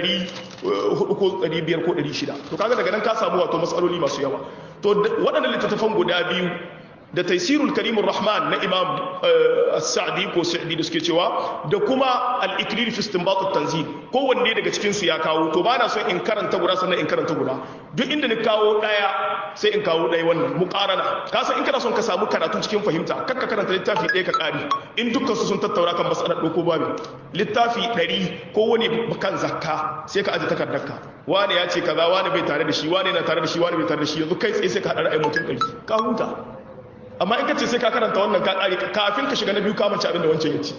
400 ko 500 ko 600 to kaga daga nan ka samu wato masaloli masu yawa to waɗannan littattafan guda biyu da taisirul karimun rahman na imam sa'adi ko sa'adi da suke cewa da kuma al-iklil fi istinbat tanzil kowanne daga cikin su ya kawo to bana son in karanta guda sannan in karanta guda duk inda ni kawo daya sai in kawo daya wannan muqarana ka san in kana son ka samu karatu cikin fahimta kakka karanta littafi ɗaya ka kari in dukkan su sun tattauna kan masalar doko babu littafi 100 kowane kan zakka sai ka aje takardarka wani ya ce kaza wani bai tare da shi wani na tare da shi wani bai tare da shi yanzu kai tsaye sai ka hada ra'ayin mutum ɗari ka huta amma in ka ce sai ka karanta wannan ka ƙari kafin ka shiga na biyu kamanci abin da wancan ya ce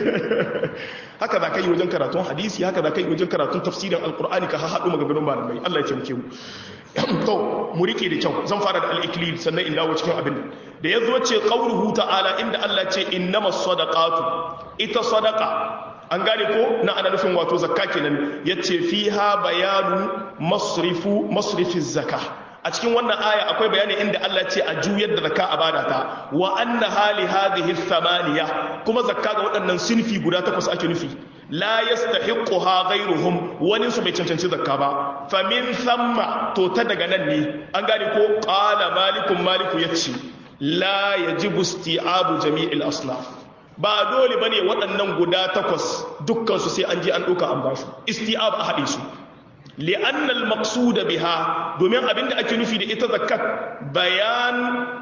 haka za ka yi wajen karatun hadisi haka za ka yi wajen karatun tafsirin alkur'ani ka haɗu maganganun malamai Allah ya taimake mu to mu rike da kyau zan fara da al-iklil sannan in dawo cikin abin da ya zo ce qauluhu ta'ala inda Allah ce innamas sadaqatu ita sadaqa an gane ko na ana nufin wato zakka kenan yace fiha bayanu masrifu masrifiz zakah a cikin wannan aya akwai bayani inda Allah ce a juyar da zakka a bada ta wa anna hali hadhihi thamaniya kuma zakka ga waɗannan sinfi guda takwas ake nufi la yastahiquha ghayruhum wani su bai cancanci zakka ba fa min thamma to ta daga nan ne an gane ko qala malikun maliku yace la yajibu isti'abu jami'il asnaf ba dole bane waɗannan guda takwas dukkan su sai an je an ɗauka an basu isti'ab a haɗe su لأن المقصود بها دومين أبين أكي نفي دي إتا ذكت بيان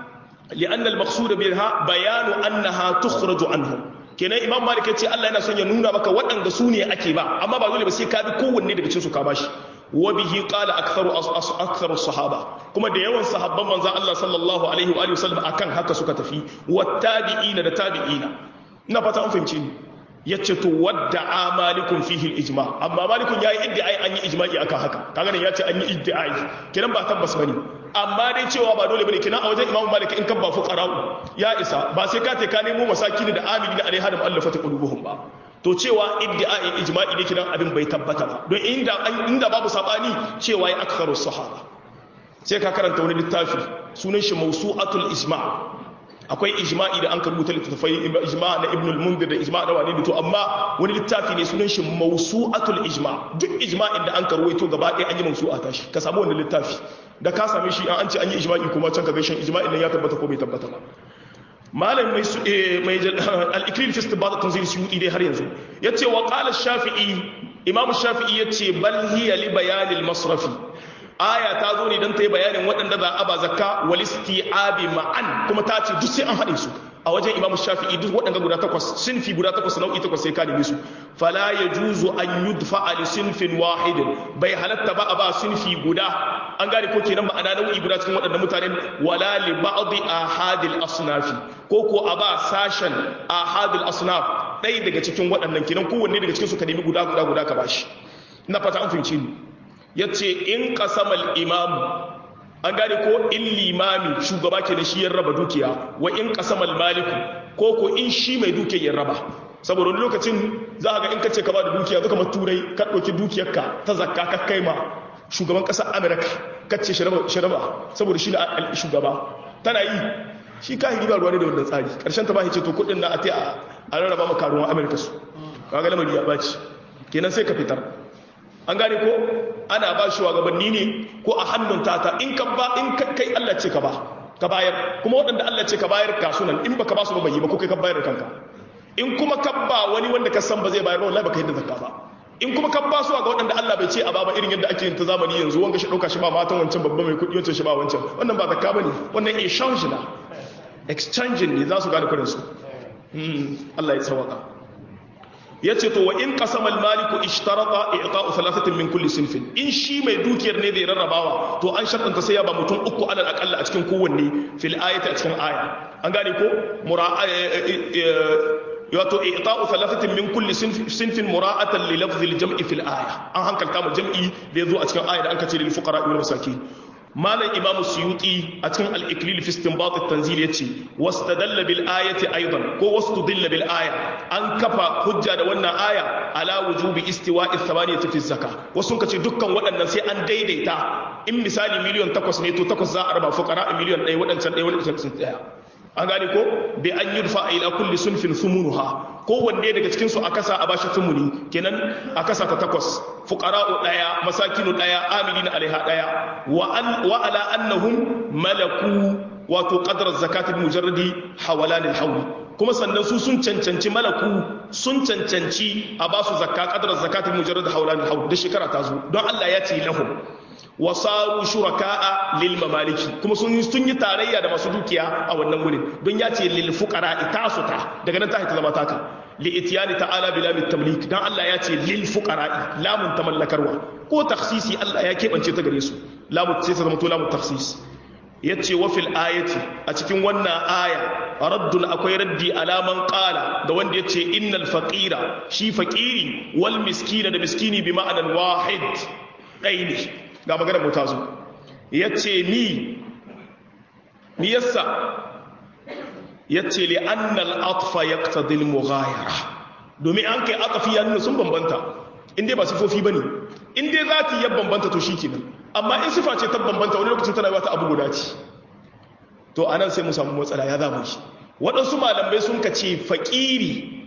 لأن المقصود بها بيان أنها تخرج عنهم kenan imam malik ya ce Allah yana son ya nuna maka waɗanda su ne ake ba amma ba dole ba sai ka bi kowanne daga cikin su ka bashi wa bihi qala aktharu aktharu sahaba kuma da yawan sahabban manzon Allah sallallahu alaihi wa alihi wasallam akan haka suka tafi wattabi'ina da tabi'ina ina fata an fahimce ni yace to wadda amalikun fihi al-ijma amma malikun yayi iddiai an yi ijma'i akan haka kaga ne yace an yi iddiai kiran ba tabbas bane amma dai cewa ba dole bane kinan a wajen imamu malik in kan ba fuqara'u ya isa ba sai ka te ka nemo masakin da amili da alaiha da mu'allafati qulubuhum ba to cewa iddiai ijma'i ne kinan abin bai tabbata ba don inda inda babu sabani cewa ya aktharu sahaba sai ka karanta wani littafi sunan shi mawsu'atul ijma' akwai ijma'i da an karbuta littattafai ijma' na ibn al-mundir da ijma' da wani to amma wani littafi ne sunan shi mawsu'atul ijma' duk ijma'in da an karwaito gaba ɗaya an yi mawsu'a ta shi ka samu wannan littafi da ka same shi an ce an yi ijma'i kuma can ka ga shin ijma'in nan ya tabbata ko bai tabbata ba malam mai su mai al-iklil fi istibat tanzil suyuti dai har yanzu yace wa qala shafi'i imam shafi'i yace bal hiya li bayan al-masrafi aya ta zo ne don ta yi bayanin waɗanda za a ba zakka walisti abi ma'an kuma ta ce duk sai an haɗe su a wajen imamu shafi'i duk waɗanda guda takwas sinfi guda takwas nau'i takwas sai ka neme su fala ya juzu an yudfa ali sinfin wahidin bai halatta ba a ba sinfi guda an gane ko kenan ma'ana nau'i guda cikin waɗanda mutanen wala li ba'dhi ahadil asnafi ko ko a ba sashen ahadil asnaf ɗaya daga cikin waɗannan kenan kowanne daga cikin su ka nemi guda guda guda ka bashi na fata an fahimci ni ya ce in kasamal imamu an gane ko in limami shugaba ke da shi ya raba dukiya wa in kasamal maliku ko ko in shi mai dukiya ya raba saboda wani lokacin za a ga in kace ka ba da dukiya zuka turai ka ɗauki dukiyarka ta zakka ka kai ma shugaban ƙasar amurka kace shi raba saboda shi na shugaba tana yi shi ka hiri ba ruwa ne da wannan tsari ƙarshen ta ba ce to kuɗin na a ta a rarraba ma karuwan amurka su kaga lamari ya ɓaci kenan sai ka fitar an gane ko ana ba shi gabanni ne ko a hannun tata in ka ba in kai Allah ce ka ba ka bayar kuma waɗanda Allah ce ka bayar ka sunan in baka ba su ba bai yi ba ko kai ka bayar kanka in kuma ka ba wani wanda ka san ba zai bayar wallahi baka yadda zakka ba in kuma ka ba su ga waɗanda Allah bai ce a ba ba irin yadda ake yin ta zamani yanzu wanga shi ɗauka shi ba matan wancan babba mai kuɗi wancan shi ba wancan wannan ba zakka bane wannan exchange na exchange ne za su gane kuɗin su Allah ya tsawaka yace to wa in qasama al-maliku ishtarata i'ta'u thalathatin min kulli sinfin in shi mai dukiyar ne zai rarrabawa to an shartanta sai ya ba mutum uku alal aqalla a cikin kowanne fil ayati a cikin aya an gane ko mura'a wato i'ta'u thalathatin min kulli sinfin mura'atan li lafzi al-jam'i fil aya an hankalta mu jam'i da yazo a cikin aya da an kace lil fuqara wal masakin malam imam suyuti a cikin al-iklil fi istinbat at-tanzil yace wastadalla bil ayati aidan ko wastudilla bil aya an kafa hujja da wannan aya ala wujubi istiwa'i thamaniyati fi zakah wasu kace dukkan waɗannan sai an daidaita in misali miliyan 8 ne to 8 za a raba fuqara miliyan 1 waɗancan 1 waɗancan sun tsaya an gane ko bi an yurfa ila kulli sunfin thumunuha ko wanne daga cikin su a kasa a bashi thumuni kenan a kasa ta takwas fuqara'u daya masakinu daya amilina alaiha daya wa an wa ala annahum malaku wato qadra zakati mujarradi hawalan alhawl kuma sannan su sun cancanci malaku sun cancanci a basu zakka qadra zakati mujarradi hawalan alhawl da shekara ta zo don Allah ya ce lahum wasaru shuraka'a lil mamaliki kuma sun sun yi tarayya da masu dukiya a wannan wurin don ya ce lil fuqara itasu ta daga nan ta ta zama taka li itiyani ta'ala bila mit tamlik dan Allah ya ce lil fuqara lamun tamallakarwa ko takhsisi Allah ya kebance ta gare su lamun sai ta zama to lamun takhsis yace wa fil ayati a cikin wannan aya raddun akwai raddi alaman qala da wanda yace innal faqira shi faqiri wal miskina da miskini bi ma'anan wahid ɗaya ne ga maganar mu ta zo ya ce ni ni yassa ya ce li annal atfa ya ƙtadil mughayara domin an kai atafi ya nuna sun bambanta inda ba sifofi ba ne inda za ta yi bambanta to shi kenan amma in sifa ce ta bambanta wani lokacin tana ba ta abu guda ce to a nan sai mu samu matsala ya zama shi waɗansu malamai sun ka ce faƙiri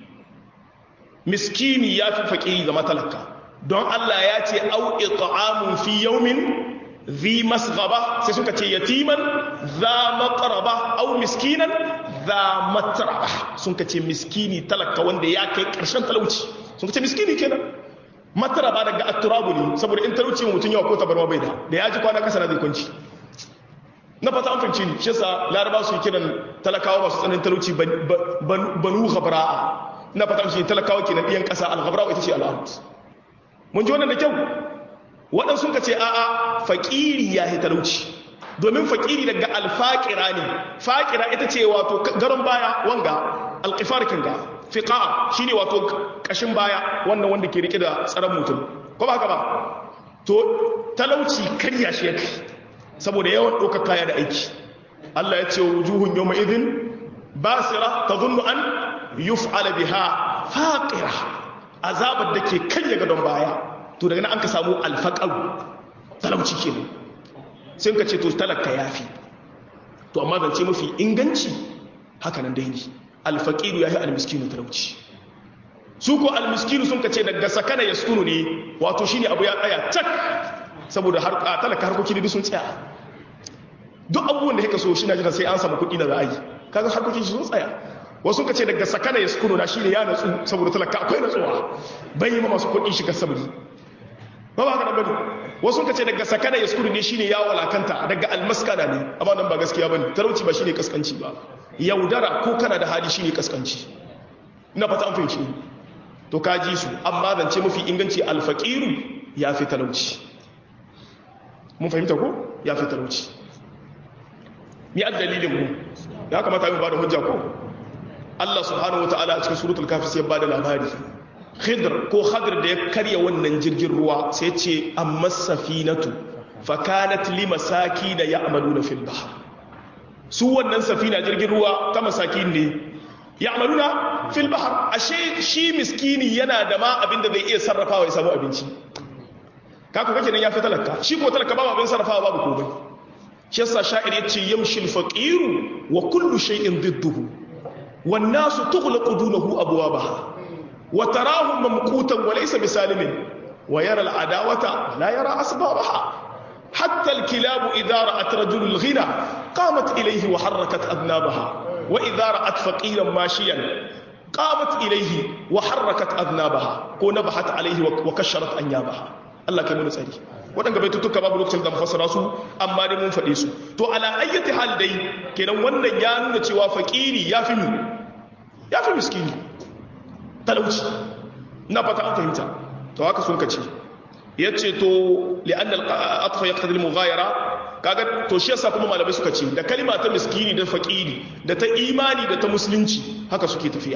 miskini ya fi faƙiri ga matalaka don Allah ya ce au it'amun fi yawmin zi masghaba sai suka ce yatiman za maqraba au miskinan za matraba sun ce miskini talaka wanda ya kai karshen talauci sun ce miskini kenan matraba daga atturabu ne saboda in talauci mutum yawa ko tabarma bai da da ya ji kwana kasa na zai kwanci na fata an fahimci ni shi yasa laraba su kiran talakawa masu tsananin talauci banu ghabra'a na fata shi talakawa kenan ɗiyan ƙasa al-ghabra'a ita ce al mun ji wannan da kyau waɗansu ka ce a'a faƙiri ya yi talauci domin faƙiri daga alfaƙira ne faƙira ita ce wato garon baya wanga alƙifar kinga fiƙa shi ne wato ƙashin baya wannan wanda ke riƙe da tsaron mutum ko ba haka ba to talauci karya shi ya kai saboda yawan ɗaukar kaya da aiki Allah ya ce wa wujuhun yau ma'izin basira ta zunnu an yuf'ala biha faƙira azabar da ke karya gadon baya to daga nan an ka samu alfaƙaru talauci ke nan sai ka ce to talaka ya fi to amma zance mafi inganci haka nan dai ne alfaƙiru ya yi almiskinu talauci su ko almiskinu sun ka ce daga sakana ya sukunu ne wato shi ne abu ya tsaya cak saboda talaka harkoki da sun tsaya duk abubuwan da ya kaso shi na jira sai an samu kuɗi na ra'ayi kaga harkokin shi sun tsaya wasu ka ce daga sakana ya sukunu na shi ne ya natsu saboda talaka akwai natsuwa bai yi ma masu kuɗi shiga sabri ba ba haka nan bane wasu ka ce daga sakana ya sukunu ne shi ne ya walakanta daga almaskana ne amma nan ba gaskiya bane talauci ba shi ne kaskanci ba yaudara ko kana da hali shi ne kaskanci ina fata an fahimci to ka ji su amma zance mafi inganci alfaqiru ya fi talauci mun fahimta ko ya fi talauci mi dalilin mu ya kamata mu ba da hujja ko Allah subhanahu wata'ala a cikin suratul kafi sai ba da labari khidr ko khadr da ya karya wannan jirgin ruwa sai ce amma safinatu fa kanat li masakin ya'maluna fil bahr su wannan safina jirgin ruwa ta masakin ne ya'maluna fil bahr ashe shi miskini yana da ma abin da zai iya sarrafawa ya samu abinci kaku kake nan ya fi talaka shi ko talaka babu abin sarrafawa babu komai shi yasa sha'ir yace yamshi al-faqiru wa kullu shay'in didduhu wan nasu tughlaqu dunahu abwabaha wa tarahu mamqutan wa laysa bisalimin wa yara al-adawata la yara asbabaha hatta al-kilabu idha ra'at rajul al-ghina qamat ilayhi wa harrakat adnabaha wa idha ra'at faqiran mashiyan qamat ilayhi wa harrakat adnabaha ko nabahat alayhi wa kasharat anyabaha Allah kai mu tsari waɗanda bai tutuka babu lokacin da mu fassara su amma dai mun faɗe su to ala ayyati hal dai kenan wannan ya nuna cewa fakiri ya fi ya fi miskini talauci na fata an fahimta to haka sun kace yace to li'anna al-atfa yaqtadi al-mughayara kaga to shi yasa kuma malamai suka ce da kalima ta miskini da faqiri da ta imani da ta musulunci haka suke tafiya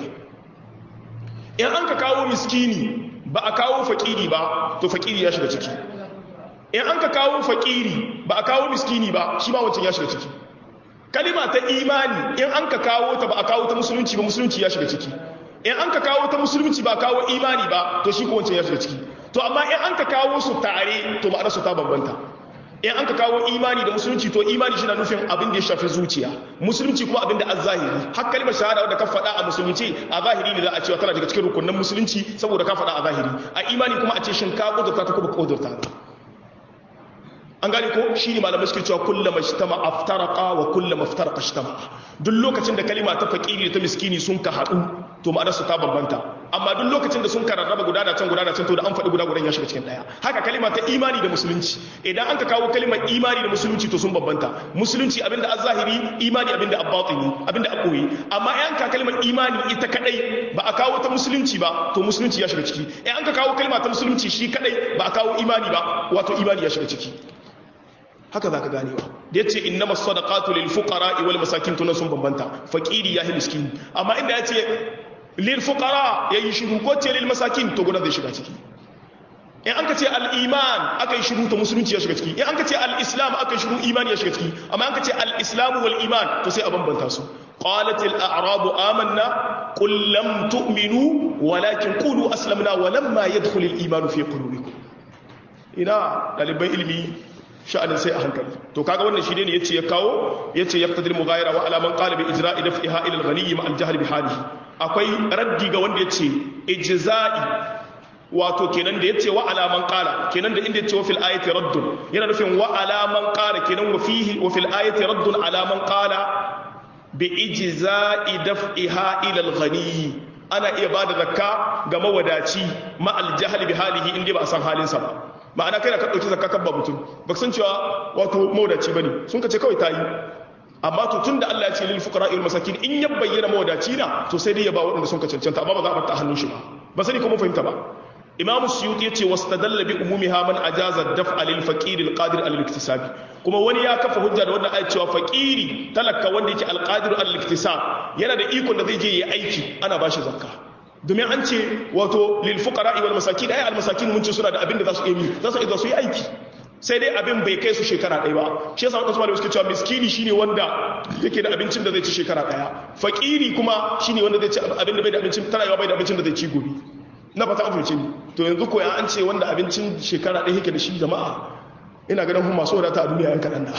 in an ka kawo miskini ba a kawo faqiri ba to faqiri ya shiga ciki in an ka kawo faqiri ba a kawo miskini ba shi ma wancan ya shiga ciki kalima ta imani in an ka kawo ta ba a kawo ta musulunci ba musulunci ya shiga ciki in an ka kawo ta musulunci ba kawo imani ba to shi ko wancan ya shiga ciki to amma in an ka kawo su tare to ma'anar su ta bambanta in an ka kawo imani da musulunci to imani shi na nufin abin da ya shafi zuciya musulunci kuma abin da an zahiri har kalmar shahada wadda ka faɗa a musulunci a zahiri ne za a cewa tana daga cikin rukunin musulunci saboda ka faɗa a zahiri a imani kuma a ce shin ka kudurta ta kuma kudurta ta an gane ko shi ne malamai suke cewa kullum mashtama aftaraka wa kullum aftaraka shtama duk lokacin da kalima ta fakiri da ta miskini sun ka haɗu to ma'anar su ta bambanta amma duk lokacin da sun ka rarraba guda da can guda da can to da an faɗi guda gudan ya shiga cikin ɗaya haka kalima ta imani da musulunci idan an ka kawo kalimar imani da musulunci to sun bambanta musulunci abinda az-zahiri imani abinda ab-batini abinda ab-boye amma idan ka kalimar imani ita kadai ba a kawo ta musulunci ba to musulunci ya shiga ciki idan an ka kawo kalima ta musulunci shi kadai ba a kawo imani ba wato imani ya shiga ciki haka za ka ganewa da ya ce innama sadaqatu lil fuqara wal masakin tunan sun bambanta faqiri yahi miskin amma inda ya ce lil fuqara yayi shiru ko ce lil masakin to gudan zai shiga ciki in an ka ce al iman aka yi shiru to musulunci ya shiga ciki in an ka ce al islam aka yi shiru imani ya shiga ciki amma an ka ce al islam wal iman to sai a bambanta su qalat al a'rab amanna qul lam tu'minu walakin qulu aslamna walamma yadkhul al iman fi qulubikum ina daliban ilmi sha'anin sai a hankali to kaga wannan shi ne yace ya kawo yace yaqtadir mughayira wa alaman qala bi ijra'i daf'iha ila al-ghani ma al-jahl bi halihi akwai raddi ga wanda yace ijza'i wato kenan da yace wa alaman qala kenan da inda yace wa fil ayati raddun yana nufin wa alaman qala kenan wa fihi wa fil ayati raddun alaman qala bi ijza'i daf'iha ila al-ghani ana iya bada zakka ga mawadaci ma al-jahl bi halihi inda ba a san halinsa ba ma'ana kai da ka ɗauki zakka ba mutum ba san cewa wato mawadaci ba ne sun ka ce kawai ta yi amma to tun da Allah ya ce lil fuqara il masakin in ya bayyana mawadaci na to sai dai ya ba waɗanda sun ka cancanta amma ba za a bar ta hannun shi ba ba sani kuma fahimta ba imam suyuti yace wastadalla bi umumiha man ajaza daf'a lil faqir al qadir al iktisab kuma wani ya kafa hujja da wannan ayat cewa faqiri talaka wanda yake al qadir al iktisab yana da ikon da zai je yi aiki ana bashi zakka domin an ce wato lil fuqara wal masakin ay al masakin mun ce suna da abin da za su yi za su yi su yi aiki sai dai abin bai kai su shekara ɗaya ba shi yasa wadansu malamai suke cewa miskini shine wanda yake da abincin da zai ci shekara ɗaya fakiri kuma shine wanda zai ci abin da bai da abincin tana yawa bai da abincin da zai ci gobe na fata an ni to yanzu ko ya an ce wanda abincin shekara ɗaya yake da shi jama'a ina ganin kuma masu wadata a duniya yan kaɗan da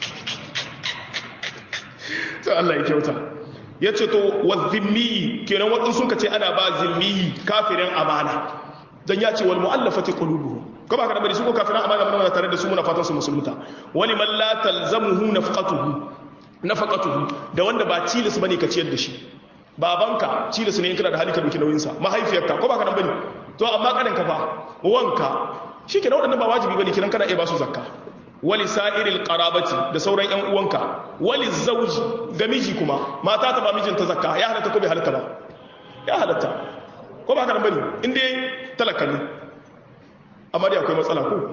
to Allah ya kyauta ya ce to wa zimmi kenan waɗansu sun ka ce ana ba zimmi kafirin amana dan ya ce wal mu'allafati qulubuhum ko ba ka da bari su ko kafirin amana mana tare da su muna fatan su musulunta wani man la talzamuhu nafaqatuhu nafaqatuhu da wanda ba tilis bane ka ciyar da shi babanka tilis ne in kana da hali ka dauki nauyin sa mahaifiyarka ko ba ka da bane to amma kanin ka fa wanka shikenan waɗannan ba wajibi bane kiran kana iya ba su zakka wali sa'iril qarabati da sauran yan uwanka wali zawji ga miji kuma mata ta ba mijinta zakka ya halatta ko bai halatta ba ya halatta ko ba ka nan bane inda talaka ne amma dai akwai matsala ko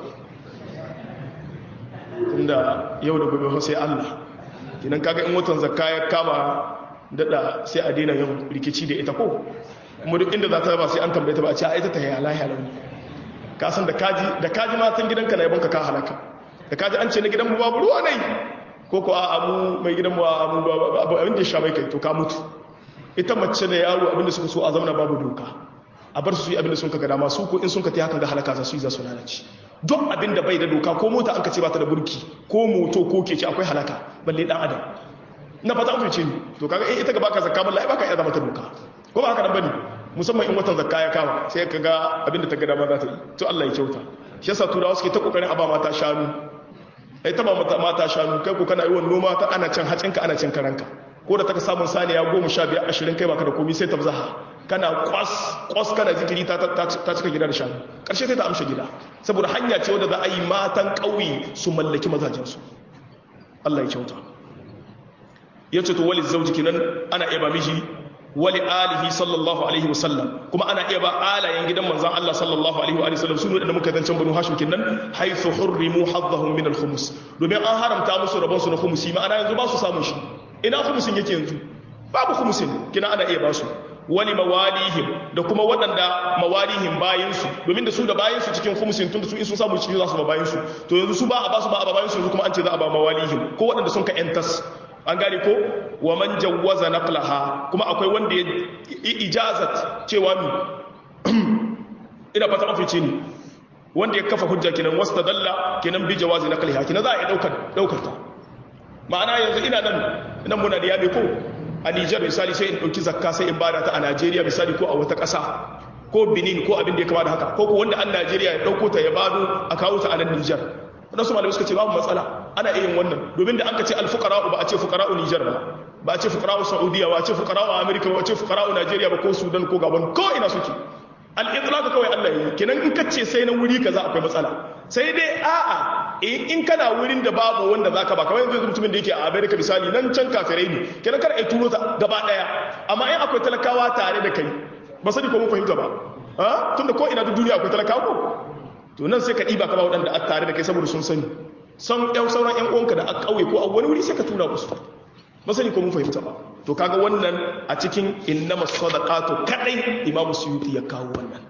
tunda yau da gobe sai Allah kinan kaga in watan zakka ya kama dada sai a daina yin rikici da ita ko kuma duk inda za ta ba sai an tambaye ta ba a ce a ita ta yi lahiya launi ka san da kaji da kaji matan gidanka na yabonka ka halaka da kaji an ce na gidanmu babu ruwa ne ko ko a amu mai gidanmu a amu babu abin da ya sha mai kai to ka mutu ita mace da yaro abin da suka so a zamana babu doka a bar su yi abin da sun ka gada masu ko in sun ka ta hakan ga halaka za su yi za su lalace duk abin da bai da doka ko mota an ka ce ba ta da burki ko moto ko keke akwai halaka balle dan adam na fata an fice ni to kaga eh ita ga baka zakka wallahi baka iya zama ta doka ko ba haka nan bane musamman in watan zakka ya kama sai ka ga abin da ta gada ma za ta yi to Allah ya kyauta shi yasa turawa suke ta kokarin a ba mata shanu ai ta ba mata shanu kai ko kana yi wa noma ta ana cin hacinka ana cin karanka ko da taka samun saniya goma sha biyar ashirin kai baka da komi sai ta zaha kana kwas kwas kana zikiri ta cika gida da shanu ƙarshe sai ta amsha gida saboda hanya ce wadda za a yi matan ƙauye su mallaki mazajensu Allah ya kyauta ya ce to wali zauji kinan ana iya ba miji wali alihi sallallahu alaihi wasallam kuma ana iya ba alayen gidan manzon Allah sallallahu alaihi wa sallam sunu da muka zancen banu hashim kinnan haythu hurrimu haddahum min al-khums domin an haramta musu rabon su na khumsi ma'ana yanzu ba su samun shi ina khumsin yake yanzu babu khumsin kina ana iya ba su wali mawalihim da kuma waɗanda mawalihim bayansu domin da su da bayansu cikin khumsin tun da su in sun samu cikin za su ba bayansu to yanzu su ba a ba su ba a ba bayansu yanzu kuma an ce za a ba mawalihim ko waɗanda sun ka yantas an gane ko wa man jawwaza naqlaha kuma akwai wanda ya ijazat cewa mi ina fata mafici ne wanda ya kafa hujja kinan wastadalla kinan bi jawazi naqliha kinan za a daukar daukar ta ma'ana yanzu ina nan nan muna da yabe ko a Niger misali sai in dauki zakka sai in bada ta a Najeriya misali ko a wata ƙasa ko Benin ko abin da ya kama da haka ko ko wanda an Najeriya ya dauko ta ya bado a kawo ta a nan Niger wadansu malamai suka ce babu matsala ana iya yin wannan domin da an ka ce alfuqara'u ba a ce fuqara'u Niger ba ba a ce fuqara'u Saudiya ba a ce fuqara'u America ba a ce fuqara'u Najeriya ba ko Sudan ko Gabon ko ina suke al-itlaq kawai Allah yi kenan in ka ce sai na wuri kaza akwai matsala sai dai a'a in kana wurin da babu wanda zaka ba kamar yanzu mutumin da yake a America misali nan can kafirai ne kenan kar ai turo ta gaba daya amma in akwai talakawa tare da kai ba sani ko mun fahimta ba ha tunda ko ina duk duniya akwai talakawa ko to nan sai ka ɗiba ka ba waɗanda a tare da kai saboda sun sani san ƴan sauran ƴan uwanka da a ƙauye ko a wani wuri sai ka tura musu ba sani ko mun fahimta ba to kaga wannan a cikin innama sadaqatu kadai imamu suyuti ya kawo wannan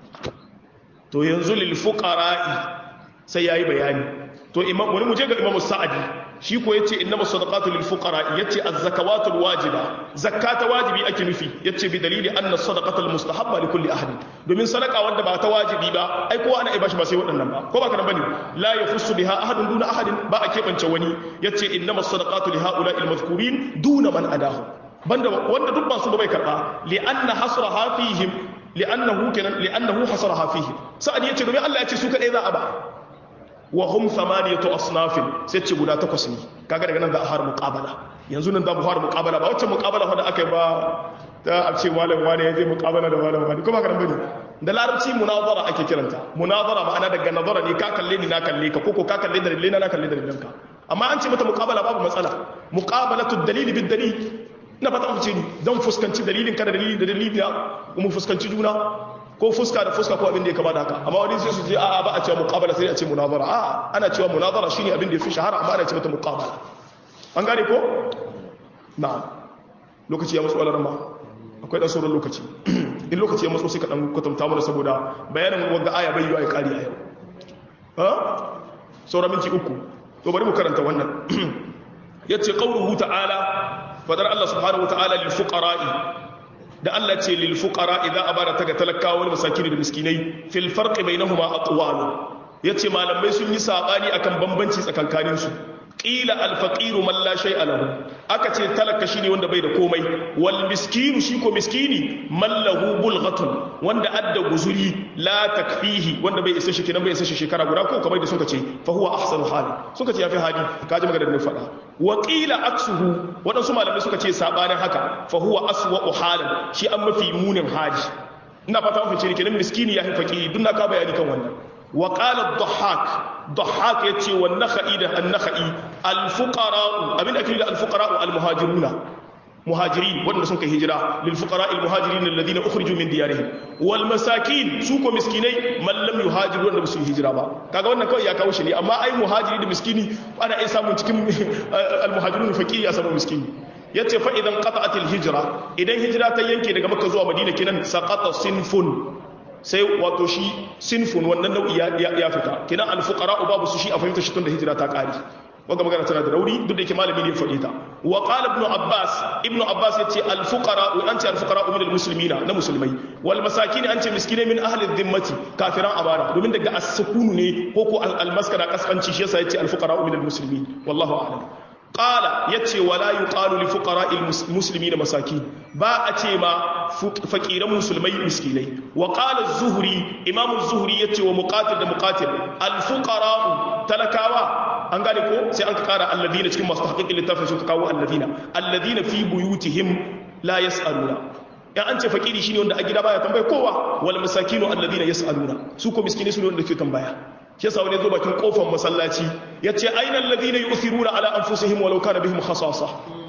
to yanzu lil fuqara'i sai yayi bayani to imam wani muje ga imamu sa'adi shi ko yace innama sadaqatu lil fuqara yace az-zakawatul wajiba zakata wajibi ake nufi yace bi dalili anna sadaqatul mustahabba li kulli ahad domin sadaqa wanda ba ta wajibi ba ai kowa ana ibashi ba sai waɗannan ba ko ba kana bane la yafussu biha ahadun duna ahadin ba a kebance wani yace innama sadaqatu li haula'il madhkurin duna man adahu banda wanda duk ba su bai karba li anna hasraha fihim li'annahu kana li'annahu hasraha fihim sa'ad yace domin Allah yace su kadai za a ba wa hum thamaniyatu asnafin sai ce guda takwas ne kaga daga nan za a fara muqabala yanzu nan za mu fara muqabala ba wacce muqabala wanda aka yi ba ta a ce malam wani ya je muqabala da malam wani kuma karan bane da larabci munazara ake kiranta munazara ma'ana daga nazara ne ka kalle ni na kalle ka koko ka kalle da dalilai na kalle da dalilan ka amma an ce mata muqabala babu matsala muqabalatu dalili bid dalil ina fata ku ce ni dan fuskanci dalilin ka da dalilin da dalilin mu fuskanci juna ko fuska da fuska ko abin da ya kama da haka amma wani sai su ce a'a ba a cewa muqabala sai a ce munazara a'a ana cewa munazara shine abin da yafi shahara amma ana ce mata muqabala an gane ko na'am lokaci ya matso alaran ba akwai dan sauran lokaci in lokaci ya matso sai ka dan kwatanta mana saboda bayanin wanda aya bai yi ya kari a yau ha sauran minti uku to bari mu karanta wannan yace qauluhu ta'ala fadar Allah subhanahu wa ta'ala lil fuqara'i da Allah ce lil fuqara idza abara ta ga talakawa wal masakin da miskinai fil farqi bainahuma aqwalu yace malamai sun yi sabani akan bambanci tsakankanin su qila al faqiru man la shay'a lahu aka ce talaka shine wanda bai da komai wal miskinu shi ko miskini man lahu bulghatun wanda adda guzuri la takfihi wanda bai isa shi kinan bai isa shi shekara guda ko kamar da suka ce fa huwa ahsanu hali suka ce yafi hali kaji magana da faɗa wa qila aksuhu wadansu malamai suka ce sabanin haka fa huwa aswa'u halan shi an mafi munin hali ina fata mun fice kenan miskini yafi fakiri duk na ka bayani kan wannan wa qala ad-dhahhak dhahhak yace wa nakhai da an-nakhai al-fuqara abin da ake da al-fuqara al-muhajiruna muhajirin wanda sun kai hijira lil fuqara al muhajirin alladhina ukhriju min diyarihim wal masakin su ko miskinai man lam yuhajiru wanda su hijira ba kaga wannan kawai ya kawo shi ne amma ai muhajiri da miskini ana iya samun cikin al muhajirun faqiri ya samu miskini yace fa idan qata'at al hijra idan hijira ta yanke daga makka zuwa madina kinan saqata sinfun sai wato shi sinfun wannan nau'i ya fita kinan al fuqara babu su shi a fahimta shi tun da hijira ta kare wanda magana tana da rauni duk da yake malami ne faɗi ta wa qala ibn abbas ibn abbas yace al fuqara wa anti al fuqara min al muslimina na musulmai wal masakin an ce miskinai min ahli dhimmati kafiran abara domin daga as-sukunu ne ko ko al maskara kaskanci shi yasa yace al fuqara min al muslimin wallahu a'lam qala yace wala yuqalu li fuqara al muslimina masakin ba a ce ma fakiran musulmai miskinai wa qala az-zuhri imam az-zuhri yace wa muqatil da muqatil al fuqara talakawa an gane ko sai an ka kara alladina cikin masu haƙiƙin littafin suka kawo alladina alladina fi buyutihim la yas'aluna ya an ce fakiri shine wanda a gida baya tambaya kowa wal masakinu alladina yas'aluna su ko miskini su ne wanda ke tambaya shi yasa wani zo bakin kofar masallaci yace aina alladina yu'thiruna ala anfusihim walau kana bihim khasasa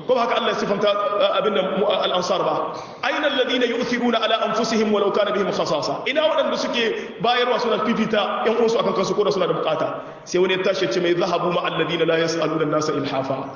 ko ba haka Allah ya sifanta abin da al-ansar ba aina alladhina yu'thiruna ala anfusihim walau kana bihim khasasa ina wadanda suke bayarwa suna fifita yan uwansu akan kansu ko da suna da bukata sai wani ya tashi ce mai zahabu ma alladhina la yas'aluna an-nasa ilhafa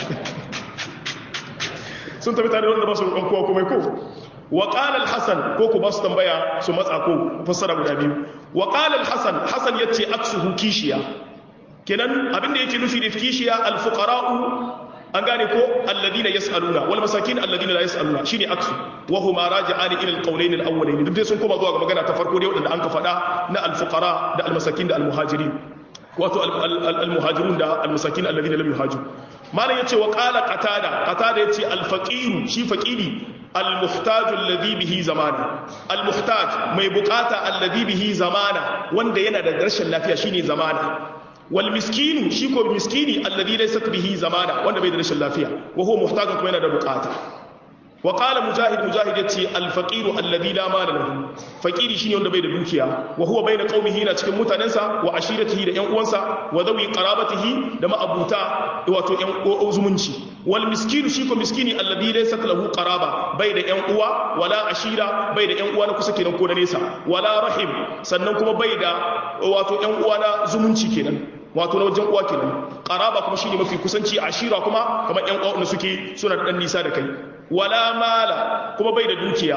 sun tafi tare da wanda ba su roƙon kowa komai ko wa qala al-hasan ko ku ba su tambaya su matsa ko fassara guda biyu wa qala al-hasan hasan yace aksuhu kishiya kenan abin da yake nufi da kishiya al-fuqara'u an gane ko alladina yas'aluna wal masakin alladina la yas'aluna shine aksu wa huma raji'ani ila al-qawlayn al-awwalayn duk dai sun koma zuwa ga magana ta farko dai wadanda an ka faɗa na al-fuqara da al-masakin da al-muhajirin wato al-muhajirun da al-masakin alladina lam yuhajiru malam yace wa qala qatada qatada yace al-faqir shi faqiri al-muhtaj alladhi bihi zamana al-muhtaj mai bukata alladhi bihi zamana wanda yana da rashin lafiya shine zamana wal miskinu shi ko miskini alladhi laysa bihi zamana wanda bai da rashin lafiya wa huwa muhtajun kuma yana da bukata wa qala mujahid mujahid yace al faqir alladhi la mala lahu faqiri shine wanda bai da dukiya wa huwa bayna qaumihi na cikin mutanensa wa ashiratihi da yan uwansa wa dawi qarabatihi da ma'abuta wato yan zumunci wal miskinu shi ko miskini alladhi laysa lahu qaraba bai da yan uwa wala ashira bai da yan uwa na kusa kenan ko da nesa wala rahim sannan kuma bai da wato yan uwa na zumunci kenan wato na wajen uwa kenan qaraba kuma shine mafi kusanci ashira kuma kamar yan uwa suke suna da dan nisa da kai wala mala kuma bai da dukiya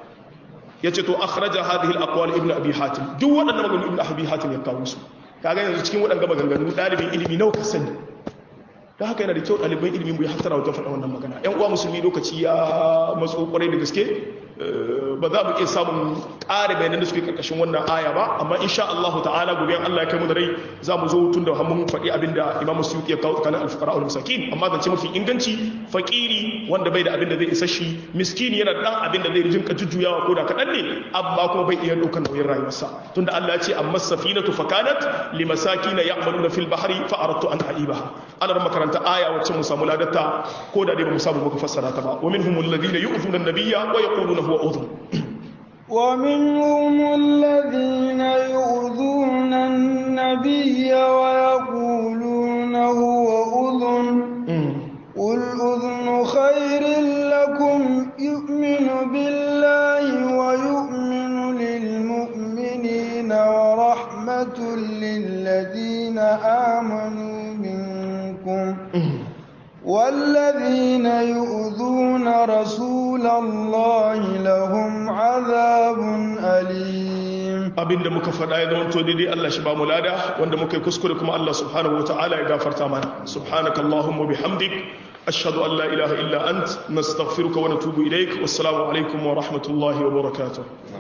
yace to akhraja hadhihi al-aqwal ibn abi hatim duk waɗannan maganganun ibn abi hatim ya kawo su kaga yanzu cikin waɗannan maganganu dalibin ilimi nawa ka sani da haka yana da kyau ɗaliban ilimi mu ya hattara wajen faɗa wannan magana yan uwa musulmi lokaci ya matso kwarai da gaske ba za mu iya samun ƙara bayanan da suke ƙarƙashin wannan aya ba amma insha Allah ta'ala gobe an Allah ya kai mu da rai za mu zo tun da mun faɗi abin da Imam Suyuti ya kawo tsakanin al-fuqara wal masakin amma zance mafi inganci fakiri wanda bai da abin da zai isa shi miskini yana da dan abin da zai rinka jujjuyawa ko da kaɗan ne amma kuma bai iya ɗaukar nauyin rayuwarsa tunda Allah ya ce amma safinatu fakanat limasakina ya'maluna fil bahri fa aradtu an aibaha ana da makaranta aya wacce mu samu ladatta ko da dai ba mu samu muka fassara ta ba wa minhum alladhina yu'thuna an-nabiyya wa yaquluna huwa udhun ومنهم الذين يؤذون النبي ويقولون هو أذن قل أذن خير لكم يؤمن بالله ويؤمن للمؤمنين ورحمة للذين آمنوا منكم والذين يؤذون رسول الله لهم عذاب أليم abinda muka faɗa ya zama to daidai Allah shi ba mu lada wanda muka yi kuskure kuma Allah subhanahu wataala ya gafarta mana subhanaka allahumma bihamdik ashhadu an la ilaha illa ant nastaghfiruka wa natubu ilaik wassalamu alaikum wa rahmatullahi wa barakatuh